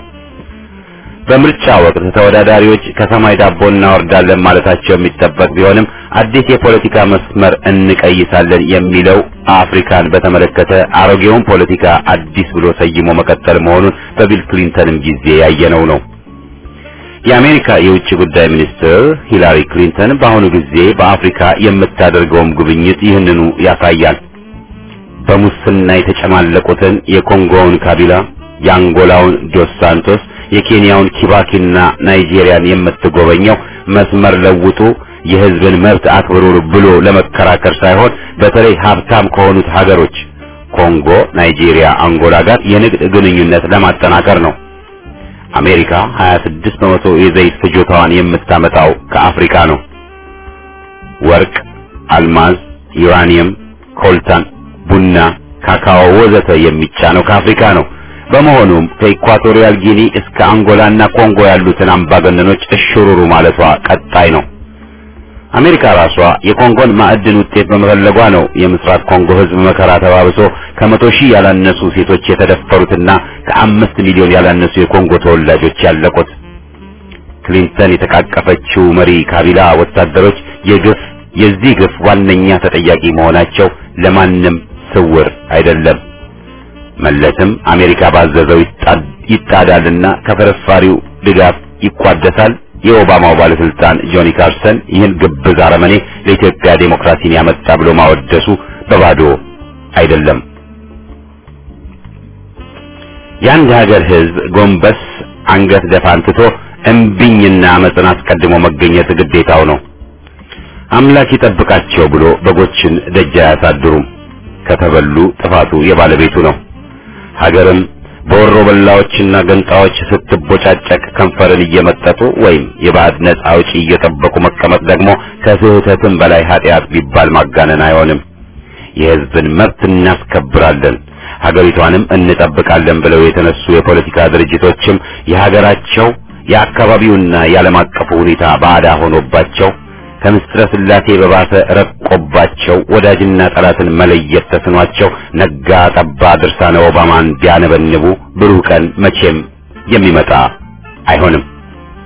በምርጫ ወቅት ተወዳዳሪዎች ከሰማይ ዳቦ እናወርዳለን ማለታቸው የሚጠበቅ ቢሆንም አዲስ የፖለቲካ መስመር እንቀይሳለን የሚለው አፍሪካን በተመለከተ አሮጌውን ፖለቲካ አዲስ ብሎ ሰይሞ መቀጠል መሆኑን በቢል ክሊንተንም ጊዜ ያየነው ነው። የአሜሪካ የውጭ ጉዳይ ሚኒስትር ሂላሪ ክሊንተን በአሁኑ ጊዜ በአፍሪካ የምታደርገውም ጉብኝት ይህንኑ ያሳያል። በሙስና የተጨማለቁትን የኮንጎውን ካቢላ፣ የአንጎላውን ዶስ ሳንቶስ የኬንያውን ኪባኪና ናይጄሪያን የምትጎበኘው መስመር ለውጡ የሕዝብን መብት አክብሩ ብሎ ለመከራከር ሳይሆን በተለይ ሀብታም ከሆኑት ሀገሮች ኮንጎ፣ ናይጄሪያ፣ አንጎላ ጋር የንግድ ግንኙነት ለማጠናከር ነው። አሜሪካ 26 በመቶ የዘይት ፍጆታዋን የምታመጣው ከአፍሪካ ነው። ወርቅ፣ አልማዝ፣ ዩራኒየም፣ ኮልታን፣ ቡና፣ ካካኦ ወዘተ የሚጫነው ከአፍሪካ ነው። በመሆኑም ከኢኳቶሪያል ጊኒ እስከ አንጎላና ኮንጎ ያሉትን አምባገነኖች እሽሩሩ ማለቷ ቀጣይ ነው። አሜሪካ ራሷ የኮንጎን ማዕድን ውጤት በመፈለጓ ነው የምስራቅ ኮንጎ ሕዝብ መከራ ተባብሶ ከመቶ ሺህ ያላነሱ ሴቶች የተደፈሩትና ከአምስት ሚሊዮን ያላነሱ የኮንጎ ተወላጆች ያለቁት። ክሊንተን የተቃቀፈችው መሪ ካቢላ ወታደሮች የግፍ የዚህ ግፍ ዋነኛ ተጠያቂ መሆናቸው ለማንም ስውር አይደለም። መለስም አሜሪካ ባዘዘው ይጣዳልና ከፍርፋሪው ድጋፍ ይቋደሳል። የኦባማው ባለስልጣን ጆኒ ካርሰን ይህን ግብዝ አረመኔ ለኢትዮጵያ ዴሞክራሲን ያመጣ ብሎ ማወደሱ በባዶ አይደለም። የአንድ ሀገር ሕዝብ ጎንበስ አንገት ደፋን ትቶ እምቢኝና አመፅን አስቀድሞ መገኘት ግዴታው ነው። አምላክ ይጠብቃቸው ብሎ በጎችን ደጅ አያሳድሩም። ከተበሉ ጥፋቱ የባለቤቱ ነው። ሀገርም በወሮ በላዎችና ገንጣዎች ስትቦጫጨቅ ከንፈርን እየመጠጡ ወይም የባዕድ ነጻ አውጪ እየጠበቁ መቀመጥ ደግሞ ከስህተትም በላይ ኃጢአት ቢባል ማጋነን አይሆንም። የሕዝብን መብት እናስከብራለን፣ ሀገሪቷንም እንጠብቃለን ብለው የተነሱ የፖለቲካ ድርጅቶችም የሀገራቸው የአካባቢውና የዓለም አቀፉ ሁኔታ ባዕዳ ሆኖባቸው ከምስጥረ ስላሴ በባሰ ረቆባቸው ወዳጅና ጠላትን መለየት ተስኗቸው ነጋ ጠባ ድርሳነ ኦባማን ቢያነበንቡ ብሩህ ቀን መቼም የሚመጣ አይሆንም።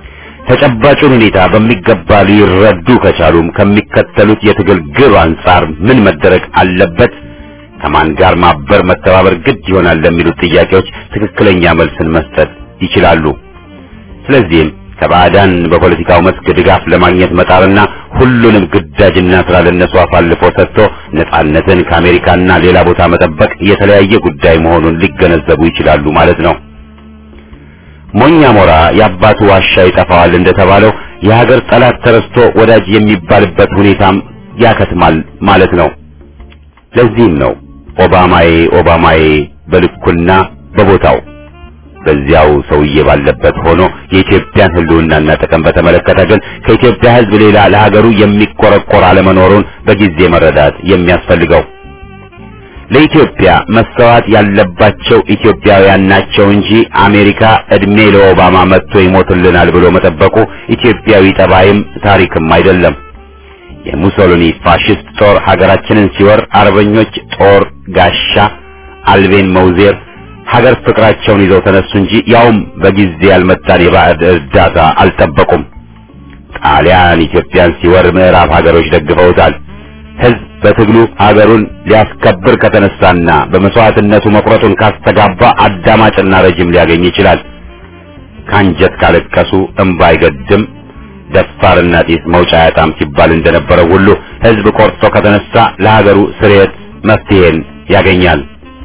ተጨባጩን ሁኔታ በሚገባ ሊረዱ ከቻሉም ከሚከተሉት የትግል ግብ አንጻር ምን መደረግ አለበት፣ ከማን ጋር ማበር መተባበር ግድ ይሆናል ለሚሉት ጥያቄዎች ትክክለኛ መልስን መስጠት ይችላሉ። ስለዚህም ከባዕዳን በፖለቲካው መስክ ድጋፍ ለማግኘት መጣርና ሁሉንም ግዳጅና ስራ ለነሱ አሳልፎ ሰጥቶ ነጻነትን ከአሜሪካና ሌላ ቦታ መጠበቅ የተለያየ ጉዳይ መሆኑን ሊገነዘቡ ይችላሉ ማለት ነው። ሞኛ ሞራ የአባቱ ዋሻ ይጠፋዋል እንደተባለው የሀገር ጠላት ተረስቶ ወዳጅ የሚባልበት ሁኔታም ያከትማል ማለት ነው። ለዚህም ነው ኦባማዬ ኦባማዬ በልኩና በቦታው በዚያው ሰውዬ ባለበት ሆኖ የኢትዮጵያን ሕልውናና ጥቅም በተመለከተ ግን ከኢትዮጵያ ሕዝብ ሌላ ለሀገሩ የሚቆረቆር አለመኖሩን በጊዜ መረዳት የሚያስፈልገው። ለኢትዮጵያ መሰዋት ያለባቸው ኢትዮጵያውያን ናቸው እንጂ አሜሪካ እድሜ ለኦባማ መጥቶ ይሞትልናል ብሎ መጠበቁ ኢትዮጵያዊ ጠባይም ታሪክም አይደለም። የሙሶሊኒ ፋሽስት ጦር ሀገራችንን ሲወር አርበኞች ጦር ጋሻ አልቤን መውዜር ሀገር ፍቅራቸውን ይዘው ተነሱ እንጂ ያውም በጊዜ ያልመጣን የባዕድ እርዳታ አልጠበቁም። ጣሊያን ኢትዮጵያን ሲወር ምዕራብ ሀገሮች ደግፈውታል። ሕዝብ በትግሉ ሀገሩን ሊያስከብር ከተነሳና በመስዋዕትነቱ መቁረጡን ካስተጋባ አዳማጭና ረጅም ሊያገኝ ይችላል። ካንጀት ካለቀሱ እምባ አይገድም፣ ደፋርና ጢስ መውጫ ያጣም ሲባል እንደነበረው ሁሉ ሕዝብ ቆርጦ ከተነሳ ለሀገሩ ስርየት መፍትሄን ያገኛል።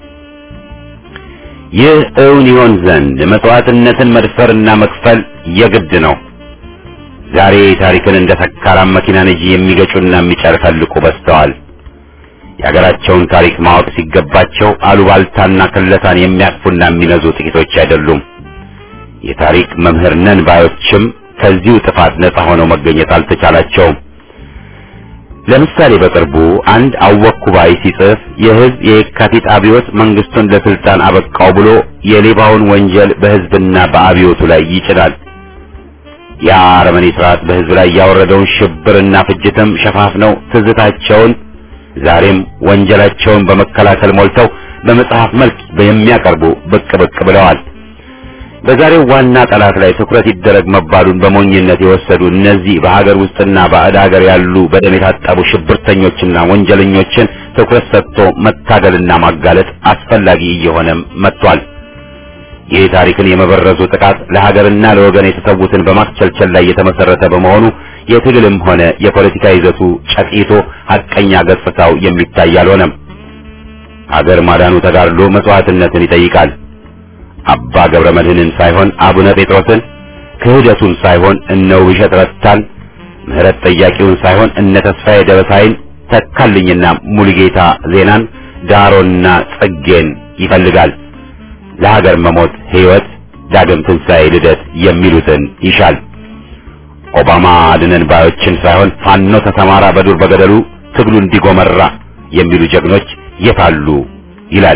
ይህ እውን ይሆን ዘንድ መስዋዕትነትን መድፈርና መክፈል የግድ ነው። ዛሬ ታሪክን እንደ ሰካራም መኪና ነጂ የሚገጩና የሚጨፈልቁ በዝተዋል። የሀገራቸውን ታሪክ ማወቅ ሲገባቸው አሉባልታና ክለሳን የሚያቅፉና የሚነዙ ጥቂቶች አይደሉም። የታሪክ መምህር ነን ባዮችም ከዚሁ ጥፋት ነጻ ሆነው መገኘት አልተቻላቸውም። ለምሳሌ በቅርቡ አንድ አወኩ ባይ ሲጽፍ የህዝብ የየካቲት አብዮት መንግስቱን ለስልጣን አበቃው ብሎ የሌባውን ወንጀል በህዝብና በአብዮቱ ላይ ይጭናል። ያ አረመኔ ስርዓት በህዝብ ላይ ያወረደውን ሽብርና ፍጅትም ሸፋፍነው ትዝታቸውን ዛሬም ወንጀላቸውን በመከላከል ሞልተው በመጽሐፍ መልክ የሚያቀርቡ ብቅ ብቅ ብለዋል። በዛሬው ዋና ጠላት ላይ ትኩረት ይደረግ መባሉን በሞኝነት የወሰዱ እነዚህ በሀገር ውስጥና ባዕድ ሀገር ያሉ በደም የታጠቡ ሽብርተኞችና ወንጀለኞችን ትኩረት ሰጥቶ መታገልና ማጋለጥ አስፈላጊ እየሆነም መጥቷል። ይህ ታሪክን የመበረዙ ጥቃት ለሀገርና ለወገን የተሰዉትን በማስቸልቸል ላይ የተመሰረተ በመሆኑ የትግልም ሆነ የፖለቲካ ይዘቱ ጨቂቶ ሐቀኛ ገጽታው የሚታይ አልሆነም። ሀገር ማዳኑ ተጋድሎ መስዋዕትነትን ይጠይቃል። አባ ገብረ መድኅንን ሳይሆን አቡነ ጴጥሮስን፣ ክህደቱን ሳይሆን እነ ውብሸት ረታን፣ ምህረት ጠያቂውን ሳይሆን እነ ተስፋዬ ደበሳይን፣ ተካልኝና ሙሉጌታ ዜናን፣ ዳሮና ጽጌን ይፈልጋል። ለሀገር መሞት ሕይወት፣ ዳግም ትንሣኤ፣ ልደት የሚሉትን ይሻል። ኦባማ አድነን ባዮችን ሳይሆን ፋኖ ተሰማራ በዱር በገደሉ ትግሉ እንዲጎመራ የሚሉ ጀግኖች የታሉ ይላል።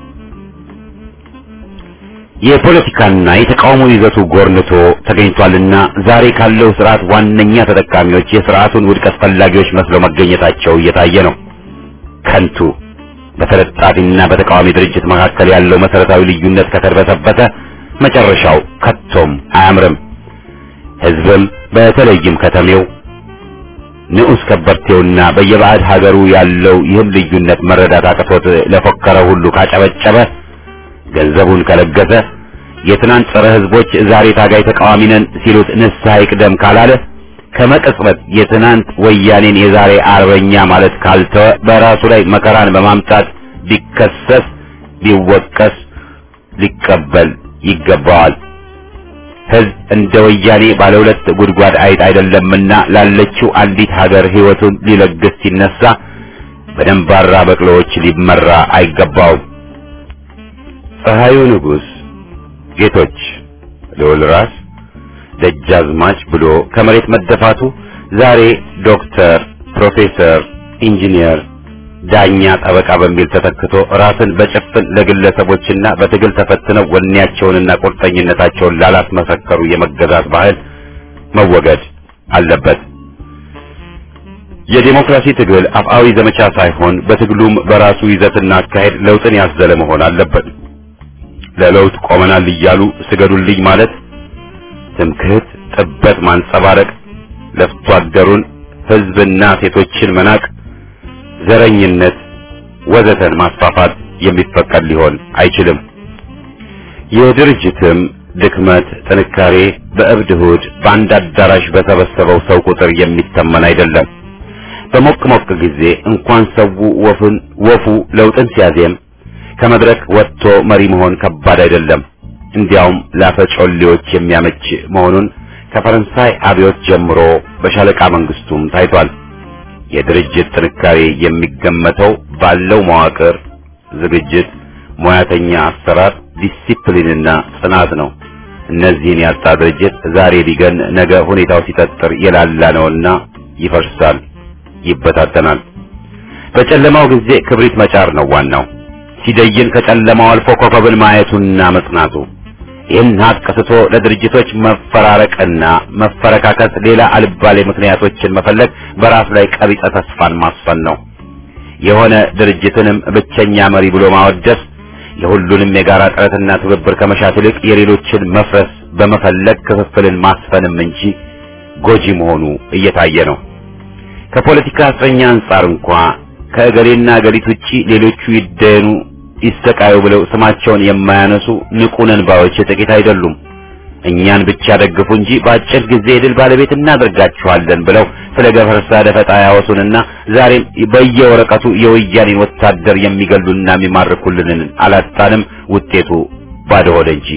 የፖለቲካና የተቃውሞ ይዘቱ ጎርንቶ ተገኝቷልና ዛሬ ካለው ስርዓት ዋነኛ ተጠቃሚዎች የስርዓቱን ውድቀት ፈላጊዎች መስለው መገኘታቸው እየታየ ነው። ከንቱ በተለጣፊና በተቃዋሚ ድርጅት መካከል ያለው መሰረታዊ ልዩነት ከተርበተበተ መጨረሻው ከቶም አያምርም። ህዝብም በተለይም ከተሜው ንዑስ ከበርቴውና በየባዕድ ሀገሩ ያለው ይህን ልዩነት መረዳት አቅቶት ለፎከረ ሁሉ ካጨበጨበ ገንዘቡን ከለገሰ የትናንት ጸረ ህዝቦች ዛሬ ታጋይ ተቃዋሚ ነን ሲሉት ንስሐ ይቅደም ካላለ ከመቅጽበት የትናንት ወያኔን የዛሬ አርበኛ ማለት ካልተወ በራሱ ላይ መከራን በማምጣት ቢከሰስ ቢወቀስ ሊቀበል ይገባዋል። ህዝብ እንደ ወያኔ ባለ ሁለት ጉድጓድ አይጥ አይደለምና ላለችው አንዲት ሀገር ህይወቱን ሊለግስ ሲነሳ በደንባራ በቅሎዎች ሊመራ አይገባውም። ፀሐዩ ንጉሥ ጌቶች ልዑል ራስ ደጃዝማች ብሎ ከመሬት መደፋቱ ዛሬ ዶክተር፣ ፕሮፌሰር፣ ኢንጂነር፣ ዳኛ፣ ጠበቃ በሚል ተተክቶ ራስን በጭፍን ለግለሰቦችና በትግል ተፈትነው ወኔያቸውንና ቁርጠኝነታቸውን ላላስመሰከሩ የመገዛት ባህል መወገድ አለበት። የዴሞክራሲ ትግል አፍአዊ ዘመቻ ሳይሆን በትግሉም በራሱ ይዘትና አካሄድ ለውጥን ያዘለ መሆን አለበት። ለለውጥ ቆመናል እያሉ ስገዱልኝ ማለት ትምክህት፣ ጥበት ማንጸባረቅ፣ ለፍቶ አደሩን ህዝብና ሴቶችን መናቅ፣ ዘረኝነት ወዘተን ማስፋፋት የሚፈቀድ ሊሆን አይችልም። የድርጅትም ድክመት ጥንካሬ በእብድ እሑድ በአንድ አዳራሽ በሰበሰበው ሰው ቁጥር የሚተመን አይደለም። በሞቅ ሞቅ ጊዜ እንኳን ሰው ወፉን ወፉ ለውጥን ሲያዜም ከመድረክ ወጥቶ መሪ መሆን ከባድ አይደለም። እንዲያውም ላፈጮሌዎች የሚያመች መሆኑን ከፈረንሳይ አብዮት ጀምሮ በሻለቃ መንግስቱም ታይቷል። የድርጅት ጥንካሬ የሚገመተው ባለው መዋቅር፣ ዝግጅት፣ ሙያተኛ አሰራር፣ ዲሲፕሊንና ጽናት ነው። እነዚህን ያጣ ድርጅት ዛሬ ቢገን ነገ ሁኔታው ሲጠጥር የላላ ነውና ይፈርሳል፣ ይበታተናል። በጨለማው ጊዜ ክብሪት መጫር ነው ዋናው። ሲደይን ከጨለማው አልፎ ኮከብን ማየቱና መጽናቱ። ይህን ሀቅ ስቶ ለድርጅቶች መፈራረቅና መፈረካከስ ሌላ አልባሌ ምክንያቶችን መፈለግ በራስ ላይ ቀቢጸ ተስፋን ማስፈን ነው። የሆነ ድርጅትንም ብቸኛ መሪ ብሎ ማወደስ የሁሉንም የጋራ ጥረትና ትብብር ከመሻት ይልቅ የሌሎችን መፍረስ በመፈለግ ክፍፍልን ማስፈንም እንጂ ጎጂ መሆኑ እየታየ ነው። ከፖለቲካ እስረኛ አንጻር እንኳ ከእገሌና እገሊት ውጪ ሌሎቹ ይደኑ ይሰቃዩ ብለው ስማቸውን የማያነሱ ንቁ ነን ባዮች ጥቂት አይደሉም። እኛን ብቻ ደግፉ እንጂ በአጭር ጊዜ የድል ባለቤት እናደርጋችኋለን ብለው ስለ ገፈርሳ ደፈጣ ያወሱንና ዛሬም በየወረቀቱ የወያኔን ወታደር የሚገሉና የሚማርኩልንን አላጣንም። ውጤቱ ባዶ ሆደ እንጂ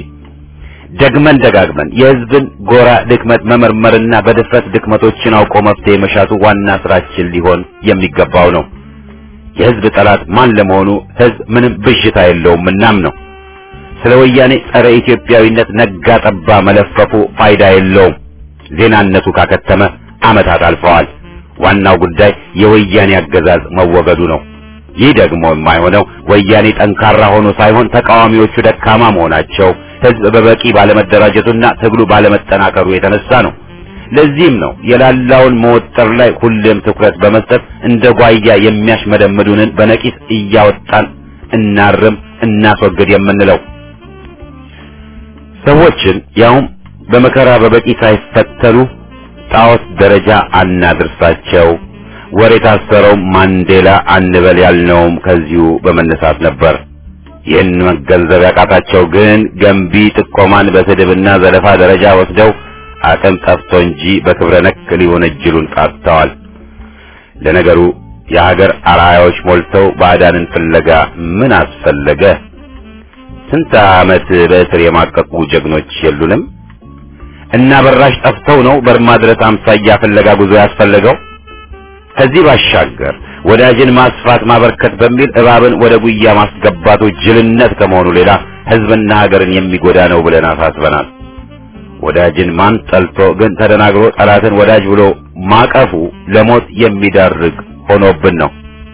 ደግመን ደጋግመን የሕዝብን ጎራ ድክመት መመርመርና በድፍረት ድክመቶችን አውቆ መፍትሄ መሻቱ ዋና ስራችን ሊሆን የሚገባው ነው። የሕዝብ ጠላት ማን ለመሆኑ ሕዝብ ምንም ብዥታ የለውም። እናም ነው ስለ ወያኔ ጸረ ኢትዮጵያዊነት ነጋ ጠባ መለፈፉ ፋይዳ የለውም። ዜናነቱ ካከተመ ዓመታት አልፈዋል። ዋናው ጉዳይ የወያኔ አገዛዝ መወገዱ ነው። ይህ ደግሞ የማይሆነው ወያኔ ጠንካራ ሆኖ ሳይሆን ተቃዋሚዎቹ ደካማ መሆናቸው፣ ሕዝብ በበቂ ባለመደራጀቱና ትግሉ ባለመጠናከሩ የተነሳ ነው። ለዚህም ነው የላላውን መወጠር ላይ ሁሌም ትኩረት በመስጠት እንደ ጓያ የሚያሽመደምዱንን በነቂስ እያወጣን እናርም፣ እናስወግድ የምንለው። ሰዎችን ያውም በመከራ በበቂ ሳይፈተኑ ጣዖት ደረጃ አናድርሳቸው። ወር የታሰረው ማንዴላ አንበል ያልነውም ከዚሁ በመነሳት ነበር። ይህን መገንዘብ ያቃታቸው ግን ገንቢ ጥቆማን በስድብና ዘለፋ ደረጃ ወስደው አቅም ጠፍቶ እንጂ በክብረ ነክ ሊወነጅሉን ቃጥተዋል። ለነገሩ የሀገር አርአያዎች ሞልተው ባዕዳንን ፍለጋ ምን አስፈለገ? ስንት ዓመት በእስር የማቀቁ ጀግኖች የሉንም? እና በራሽ ጠፍተው ነው በርማ ድረስ አምሳያ ፍለጋ ጉዞ ያስፈለገው? ከዚህ ባሻገር ወዳጅን ማስፋት ማበርከት በሚል እባብን ወደ ጉያ ማስገባቱ ጅልነት ከመሆኑ ሌላ ሕዝብና ሀገርን የሚጎዳ ነው ብለን አሳስበናል። ወዳጅን ማን ጠልቶ ግን ተደናግሮ ጠላትን ወዳጅ ብሎ ማቀፉ ለሞት የሚዳርግ ሆኖብን ነው።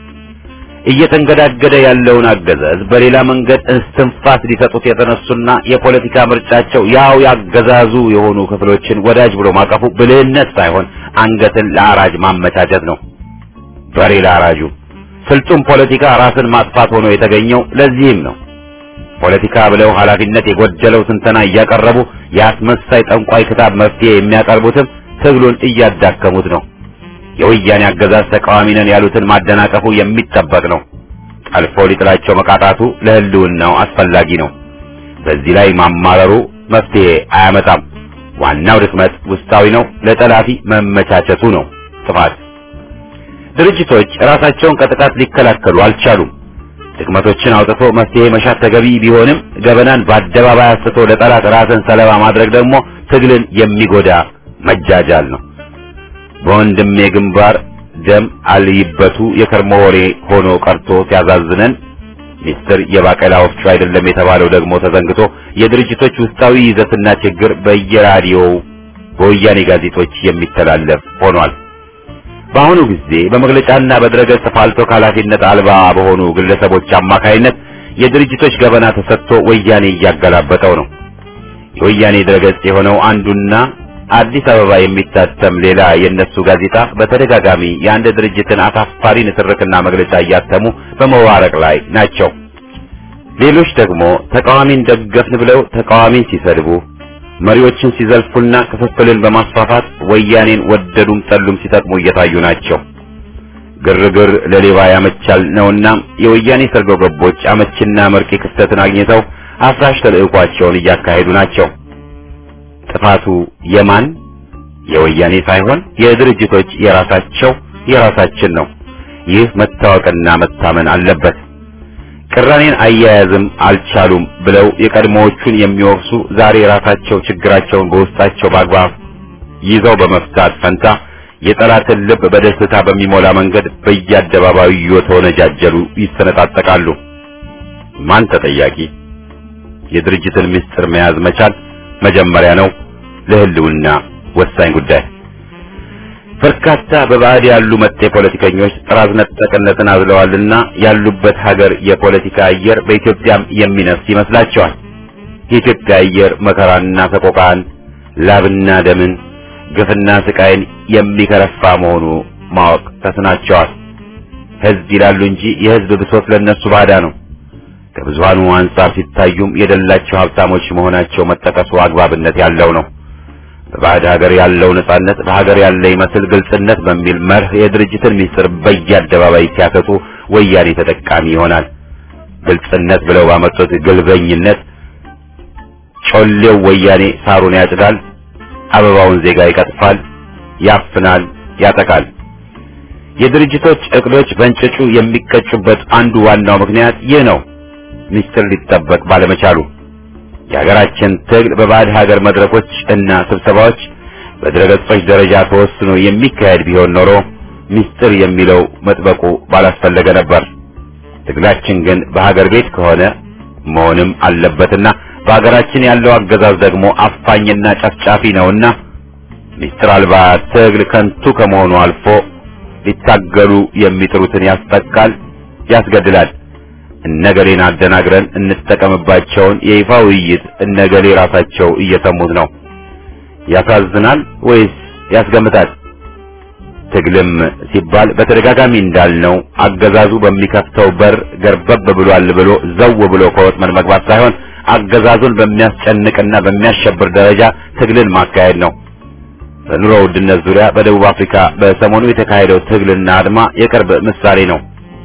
እየተንገዳገደ ያለውን አገዛዝ በሌላ መንገድ እስትንፋስ ሊሰጡት የተነሱና የፖለቲካ ምርጫቸው ያው ያገዛዙ የሆኑ ክፍሎችን ወዳጅ ብሎ ማቀፉ ብልህነት ሳይሆን አንገትን ለአራጅ ማመቻቸት ነው። በሬ ለአራጁ ስልጡን ፖለቲካ ራስን ማጥፋት ሆኖ የተገኘው ለዚህም ነው። ፖለቲካ ብለው ኃላፊነት የጎደለው ትንተና እያቀረቡ የአስመሳይ ጠንቋይ ክታብ መፍትሄ የሚያቀርቡትም ትግሉን እያዳከሙት ነው። የወያኔ አገዛዝ ተቃዋሚ ነን ያሉትን ማደናቀፉ የሚጠበቅ ነው። ጠልፎ ሊጥላቸው መቃጣቱ ለሕልውናው አስፈላጊ ነው። በዚህ ላይ ማማረሩ መፍትሄ አያመጣም። ዋናው ድክመት ውስጣዊ ነው። ለጠላፊ መመቻቸቱ ነው ጥፋት። ድርጅቶች ራሳቸውን ከጥቃት ሊከላከሉ አልቻሉም። ድክመቶችን አውጥቶ መፍትሄ መሻት ተገቢ ቢሆንም ገበናን በአደባባይ አስቶ ለጠላት ራስን ሰለባ ማድረግ ደግሞ ትግልን የሚጎዳ መጃጃል ነው። በወንድሜ ግንባር ደም አልይበቱ የከርሞ ወሬ ሆኖ ቀርቶ ሲያዛዝነን ሚስጥር የባቄላ ወፍጮ አይደለም የተባለው ደግሞ ተዘንግቶ የድርጅቶች ውስጣዊ ይዘትና ችግር በየራዲዮው በወያኔ ጋዜጦች የሚተላለፍ ሆኗል። በአሁኑ ጊዜ በመግለጫና በድረገጽ ፋልቶ ኃላፊነት አልባ በሆኑ ግለሰቦች አማካይነት የድርጅቶች ገበና ተሰጥቶ ወያኔ እያገላበጠው ነው። የወያኔ ድረገጽ የሆነው አንዱና አዲስ አበባ የሚታተም ሌላ የነሱ ጋዜጣ በተደጋጋሚ የአንድ ድርጅትን አሳፋሪ ንትርክና መግለጫ እያተሙ በመዋረቅ ላይ ናቸው። ሌሎች ደግሞ ተቃዋሚን ደገፍን ብለው ተቃዋሚን ሲሰድቡ፣ መሪዎችን ሲዘልፉና ክፍፍልን በማስፋፋት ወያኔን ወደዱም ጠሉም ሲጠቅሙ እየታዩ ናቸው። ግርግር ለሌባ ያመቻል ነውና የወያኔ ሰርጎ ገቦች አመችና መርቂ ክፍተትን አግኝተው አፍራሽ ተልዕኳቸውን እያካሄዱ ናቸው። ጥፋቱ የማን የወያኔ ሳይሆን የድርጅቶች የራሳቸው የራሳችን ነው። ይህ መታወቅና መታመን አለበት። ቅራኔን አያያዝም አልቻሉም ብለው የቀድሞዎቹን የሚወቅሱ ዛሬ ራሳቸው ችግራቸውን በውስጣቸው በአግባብ ይዘው በመፍታት ፈንታ የጠላትን ልብ በደስታ በሚሞላ መንገድ በየአደባባዩ እየተወነጃጀሉ ይሰነጣጠቃሉ። ማን ተጠያቂ? የድርጅትን ምስጢር መያዝ መቻል መጀመሪያ ነው፣ ለህልውና ወሳኝ ጉዳይ። በርካታ በባዕድ ያሉ መጤ ፖለቲከኞች ጥራዝ ነጠቅነትን አዝለዋልና ያሉበት ሀገር የፖለቲካ አየር በኢትዮጵያም የሚነፍስ ይመስላቸዋል። የኢትዮጵያ አየር መከራና ሰቆቃን፣ ላብና ደምን፣ ግፍና ስቃይን የሚከረፋ መሆኑ ማወቅ ተስናቸዋል። ህዝብ ይላሉ እንጂ የህዝብ ብሶት ለነሱ ባዳ ነው። ከብዙሃኑ አንጻር ሲታዩም የደላቸው ሀብታሞች መሆናቸው መጠቀሱ አግባብነት ያለው ነው። በባዕድ ሀገር ያለው ነጻነት በሀገር ያለ ይመስል ግልጽነት በሚል መርህ የድርጅትን ሚስጥር በየአደባባይ ሲያሰጡ ወያኔ ተጠቃሚ ይሆናል። ግልጽነት ብለው ባመጡት ግልበኝነት ጮሌው ወያኔ ሳሩን ያጭዳል፣ አበባውን ዜጋ ይቀጥፋል፣ ያፍናል፣ ያጠቃል። የድርጅቶች እቅዶች በእንጭጩ የሚቀጩበት አንዱ ዋናው ምክንያት ይህ ነው። ሚስጥር ሊጠበቅ ባለመቻሉ የሀገራችን ትግል በባዕድ ሀገር መድረኮች እና ስብሰባዎች በድረገጾች ደረጃ ተወስኖ የሚካሄድ ቢሆን ኖሮ ሚስጥር የሚለው መጥበቁ ባላስፈለገ ነበር። ትግላችን ግን በሀገር ቤት ከሆነ መሆንም አለበትና በሀገራችን ያለው አገዛዝ ደግሞ አፋኝና ጨፍጫፊ ነውና ሚስጥር አልባ ትግል ከንቱ ከመሆኑ አልፎ ሊታገሉ የሚጥሩትን ያስጠቃል፣ ያስገድላል። እነገሌን አደናግረን እንጠቀምባቸውን የይፋ ውይይት እነገሌ ራሳቸው እየሰሙት ነው። ያሳዝናል ወይስ ያስገምታል? ትግልም ሲባል በተደጋጋሚ እንዳልነው አገዛዙ በሚከፍተው በር ገርበብ ብሏል ብሎ ዘው ብሎ ከወጥመድ መግባት ሳይሆን አገዛዙን በሚያስጨንቅና በሚያሸብር ደረጃ ትግልን ማካሄድ ነው። በኑሮ ውድነት ዙሪያ በደቡብ አፍሪካ በሰሞኑ የተካሄደው ትግልና አድማ የቅርብ ምሳሌ ነው።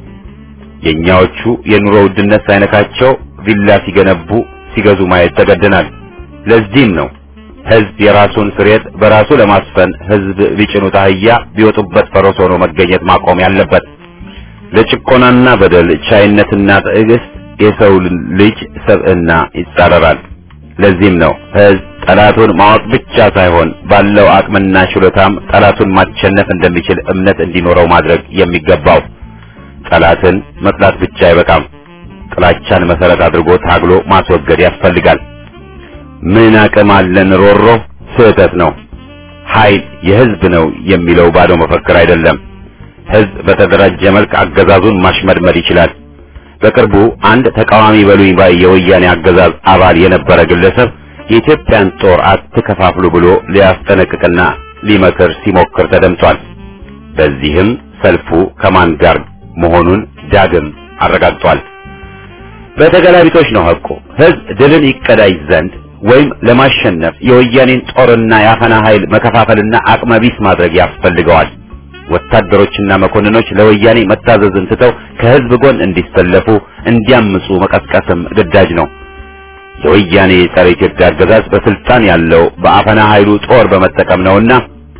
የኛዎቹ የኑሮ ውድነት ሳይነካቸው ቪላ ሲገነቡ ሲገዙ ማየት ተገደናል። ለዚህም ነው ህዝብ የራሱን ስሬት በራሱ ለማስፈን ህዝብ ቢጭኑት አህያ ቢወጡበት ፈረስ ሆኖ መገኘት ማቆም ያለበት። ለጭቆናና በደል ቻይነትና ትዕግስት የሰው ልጅ ሰብዕና ይጻረራል። ለዚህም ነው ህዝብ ጠላቱን ማወቅ ብቻ ሳይሆን ባለው አቅምና ችሎታም ጠላቱን ማሸነፍ እንደሚችል እምነት እንዲኖረው ማድረግ የሚገባው። ጠላትን መጥላት ብቻ አይበቃም። ጥላቻን መሰረት አድርጎ ታግሎ ማስወገድ ያስፈልጋል። ምን አቅም አለን ሮሮ ስህተት ነው። ኃይል የህዝብ ነው የሚለው ባዶ መፈክር አይደለም። ህዝብ በተደራጀ መልክ አገዛዙን ማሽመድመድ ይችላል። በቅርቡ አንድ ተቃዋሚ በሉኝ ባይ የወያኔ አገዛዝ አባል የነበረ ግለሰብ የኢትዮጵያን ጦር አትከፋፍሉ ብሎ ሊያስጠነቅቅና ሊመክር ሲሞክር ተደምጧል። በዚህም ሰልፉ ከማን ጋር መሆኑን ዳግም አረጋግጧል። በተገላቢጦች ነው ሐቁ። ህዝብ ድልን ይቀዳጅ ዘንድ ወይም ለማሸነፍ የወያኔን ጦርና የአፈና ኃይል መከፋፈልና አቅመቢስ ማድረግ ያስፈልገዋል። ወታደሮችና መኮንኖች ለወያኔ መታዘዝን ትተው ከህዝብ ጎን እንዲሰለፉ እንዲያምፁ መቀስቀስም ግዳጅ ነው። የወያኔ ጸረ ኢትዮጵያ አገዛዝ በስልጣን ያለው በአፈና ኃይሉ ጦር በመጠቀም ነውና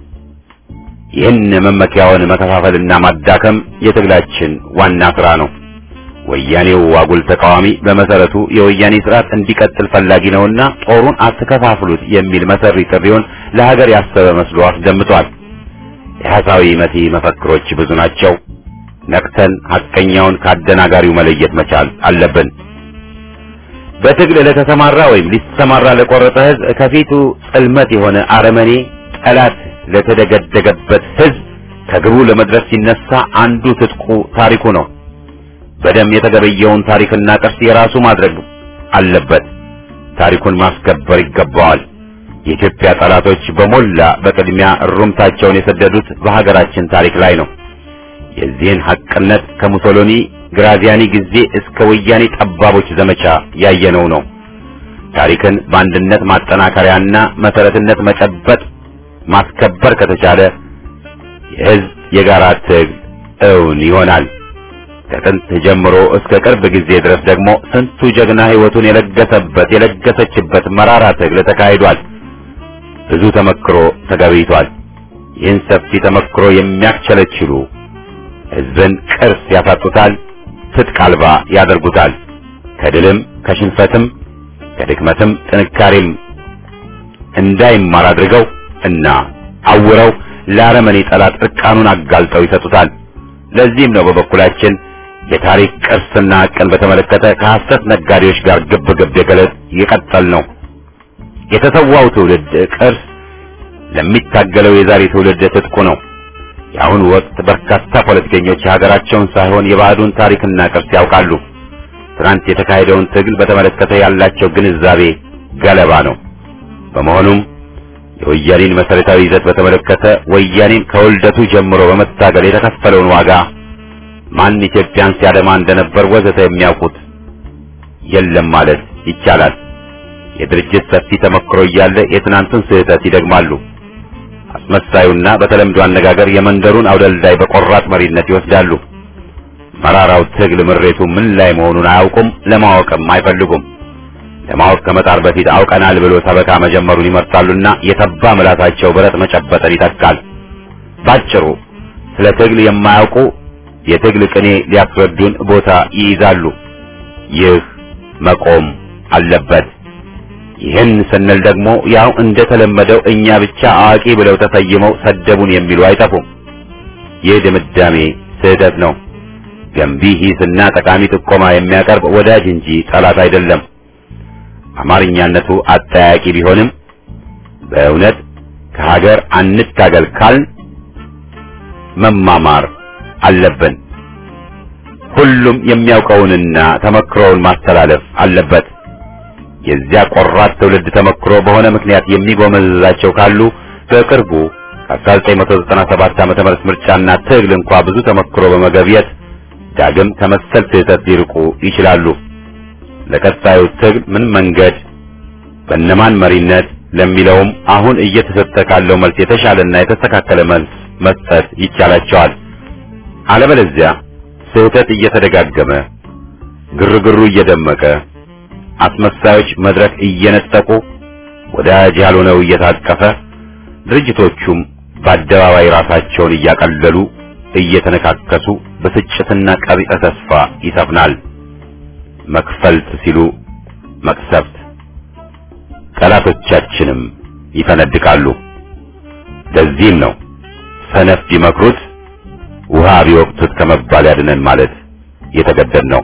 ይህን መመኪያውን መከፋፈልና ማዳከም የትግላችን ዋና ስራ ነው። ወያኔው አጉል ተቃዋሚ በመሰረቱ የወያኔ ስርዓት እንዲቀጥል ፈላጊ ነውና ጦሩን አትከፋፍሉት የሚል መሰሪ ጥሪውን ለሀገር ያሰበ መስሎ አስደምጧል። የሐሳዊ መሲ መፈክሮች ብዙ ናቸው። ነቅተን ሐቀኛውን ካደናጋሪው መለየት መቻል አለብን። በትግል ለተሰማራ ወይም ሊሰማራ ለቆረጠ ህዝብ ከፊቱ ጽልመት የሆነ አረመኔ ጠላት ለተደገደገበት ህዝብ ከግቡ ለመድረስ ሲነሳ አንዱ ትጥቁ ታሪኩ ነው። በደም የተገበየውን ታሪክና ቅርስ የራሱ ማድረግ አለበት። ታሪኩን ማስከበር ይገባዋል። የኢትዮጵያ ጠላቶች በሞላ በቅድሚያ እሩምታቸውን የሰደዱት በሀገራችን ታሪክ ላይ ነው። የዚህን ሐቅነት ከሙሶሎኒ ግራዚያኒ ጊዜ እስከ ወያኔ ጠባቦች ዘመቻ ያየነው ነው። ታሪክን በአንድነት ማጠናከሪያና መሰረትነት መጨበጥ ማስከበር ከተቻለ የህዝብ የጋራ ትግል እውን ይሆናል። ከጥንት ጀምሮ እስከ ቅርብ ጊዜ ድረስ ደግሞ ስንቱ ጀግና ህይወቱን የለገሰበት የለገሰችበት መራራ ትግል ተካሂዷል። ብዙ ተመክሮ ተገቢቷል። ይህን ሰፊ ተመክሮ የሚያስቸለችሉ ህዝብን ቅርስ ያሳጡታል፣ ትጥቅ አልባ ያደርጉታል። ከድልም ከሽንፈትም ከድክመትም ጥንካሬም እንዳይማር አድርገው እና አውረው ለአረመኔ ጠላት እርቃኑን አጋልጠው ይሰጡታል። ለዚህም ነው በበኩላችን የታሪክ ቅርስና ሐቅን በተመለከተ ከሐሰት ነጋዴዎች ጋር ግብ ግብ የገለጥ የቀጠል ነው። የተሰዋው ትውልድ ቅርስ ለሚታገለው የዛሬ ትውልድ ትጥቁ ነው። የአሁኑ ወቅት በርካታ ፖለቲከኞች የሀገራቸውን ሳይሆን የባዕዱን ታሪክና ቅርስ ያውቃሉ። ትናንት የተካሄደውን ትግል በተመለከተ ያላቸው ግንዛቤ ገለባ ነው። በመሆኑም የወያኔን መሰረታዊ ይዘት በተመለከተ ወያኔን ከውልደቱ ጀምሮ በመታገል የተከፈለውን ዋጋ ማን ኢትዮጵያን ሲያደማ እንደነበር ወዘተ የሚያውቁት የለም ማለት ይቻላል። የድርጅት ሰፊ ተመክሮ እያለ የትናንቱን ስህተት ይደግማሉ። አስመሳዩና በተለምዶ አነጋገር የመንደሩን አውደልዳይ በቆራጥ መሪነት ይወስዳሉ። መራራው ትግል ምሬቱ ምን ላይ መሆኑን አያውቁም፣ ለማወቅም አይፈልጉም። ለማወቅ ከመጣር በፊት አውቀናል ብሎ ሰበካ መጀመሩን ይመርጣሉና የተባ ምላሳቸው ብረት መጨበጥን ይተካል። ባጭሩ ስለ ትግል የማያውቁ የትግል ቅኔ ሊያስረዱን ቦታ ይይዛሉ። ይህ መቆም አለበት። ይህን ስንል ደግሞ ያው እንደተለመደው እኛ ብቻ አዋቂ ብለው ተሰይመው ሰደቡን የሚሉ አይጠፉም። ይህ ድምዳሜ ስህተት ነው። ገንቢ ሂስና ጠቃሚ ጥቆማ የሚያቀርብ ወዳጅ እንጂ ጠላት አይደለም። አማርኛነቱ አጠያቂ ቢሆንም በእውነት ከሀገር አንታገል ካልን መማማር አለብን። ሁሉም የሚያውቀውንና ተመክሮውን ማስተላለፍ አለበት። የዚያ ቆራጥ ትውልድ ተመክሮ በሆነ ምክንያት የሚጎመዝዛቸው ካሉ በቅርቡ ከ1997 ዓመተ ምህረት ምርጫና ትግል እንኳ ብዙ ተመክሮ በመገብየት ዳግም ከመሰል ስህተት ሊርቁ ይችላሉ። ለቀጣዩ ትግል ምን መንገድ በእነማን መሪነት ለሚለውም አሁን እየተሰጠ ካለው መልስ የተሻለና የተስተካከለ መልስ መስጠት ይቻላቸዋል። አለበለዚያ ስህተት እየተደጋገመ ግርግሩ እየደመቀ አስመሳዮች መድረክ እየነጠቁ ወዳጅ ያልሆነው እየታቀፈ ድርጅቶቹም በአደባባይ ራሳቸውን እያቀለሉ እየተነካከሱ ብስጭትና ቀቢጸ ተስፋ ይሰፍናል። መክፈልት ሲሉ መቅሰፍት፣ ጠላቶቻችንም ይፈነድቃሉ። ለዚህም ነው ሰነፍ ቢመክሩት ውሃ ቢወቅቱት ከመባል ያድነን ማለት የተገደድ ነው።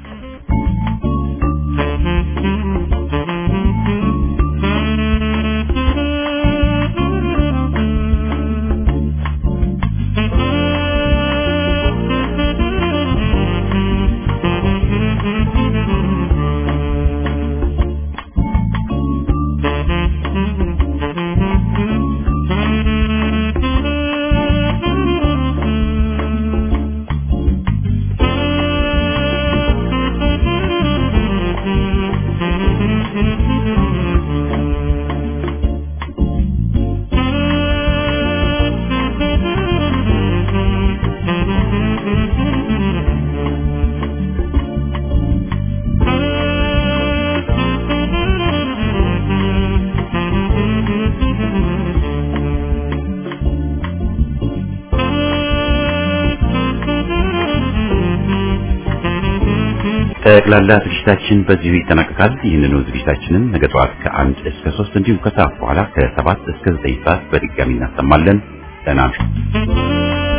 ጠቅላላ ዝግጅታችን በዚሁ ይጠናቀቃል። ይህንኑ ዝግጅታችንን ነገ ጠዋት ከአንድ እስከ ሶስት እንዲሁም ከሰዓት በኋላ ከሰባት እስከ ዘጠኝ ሰዓት በድጋሚ እናሰማለን። ደህና እምሹ።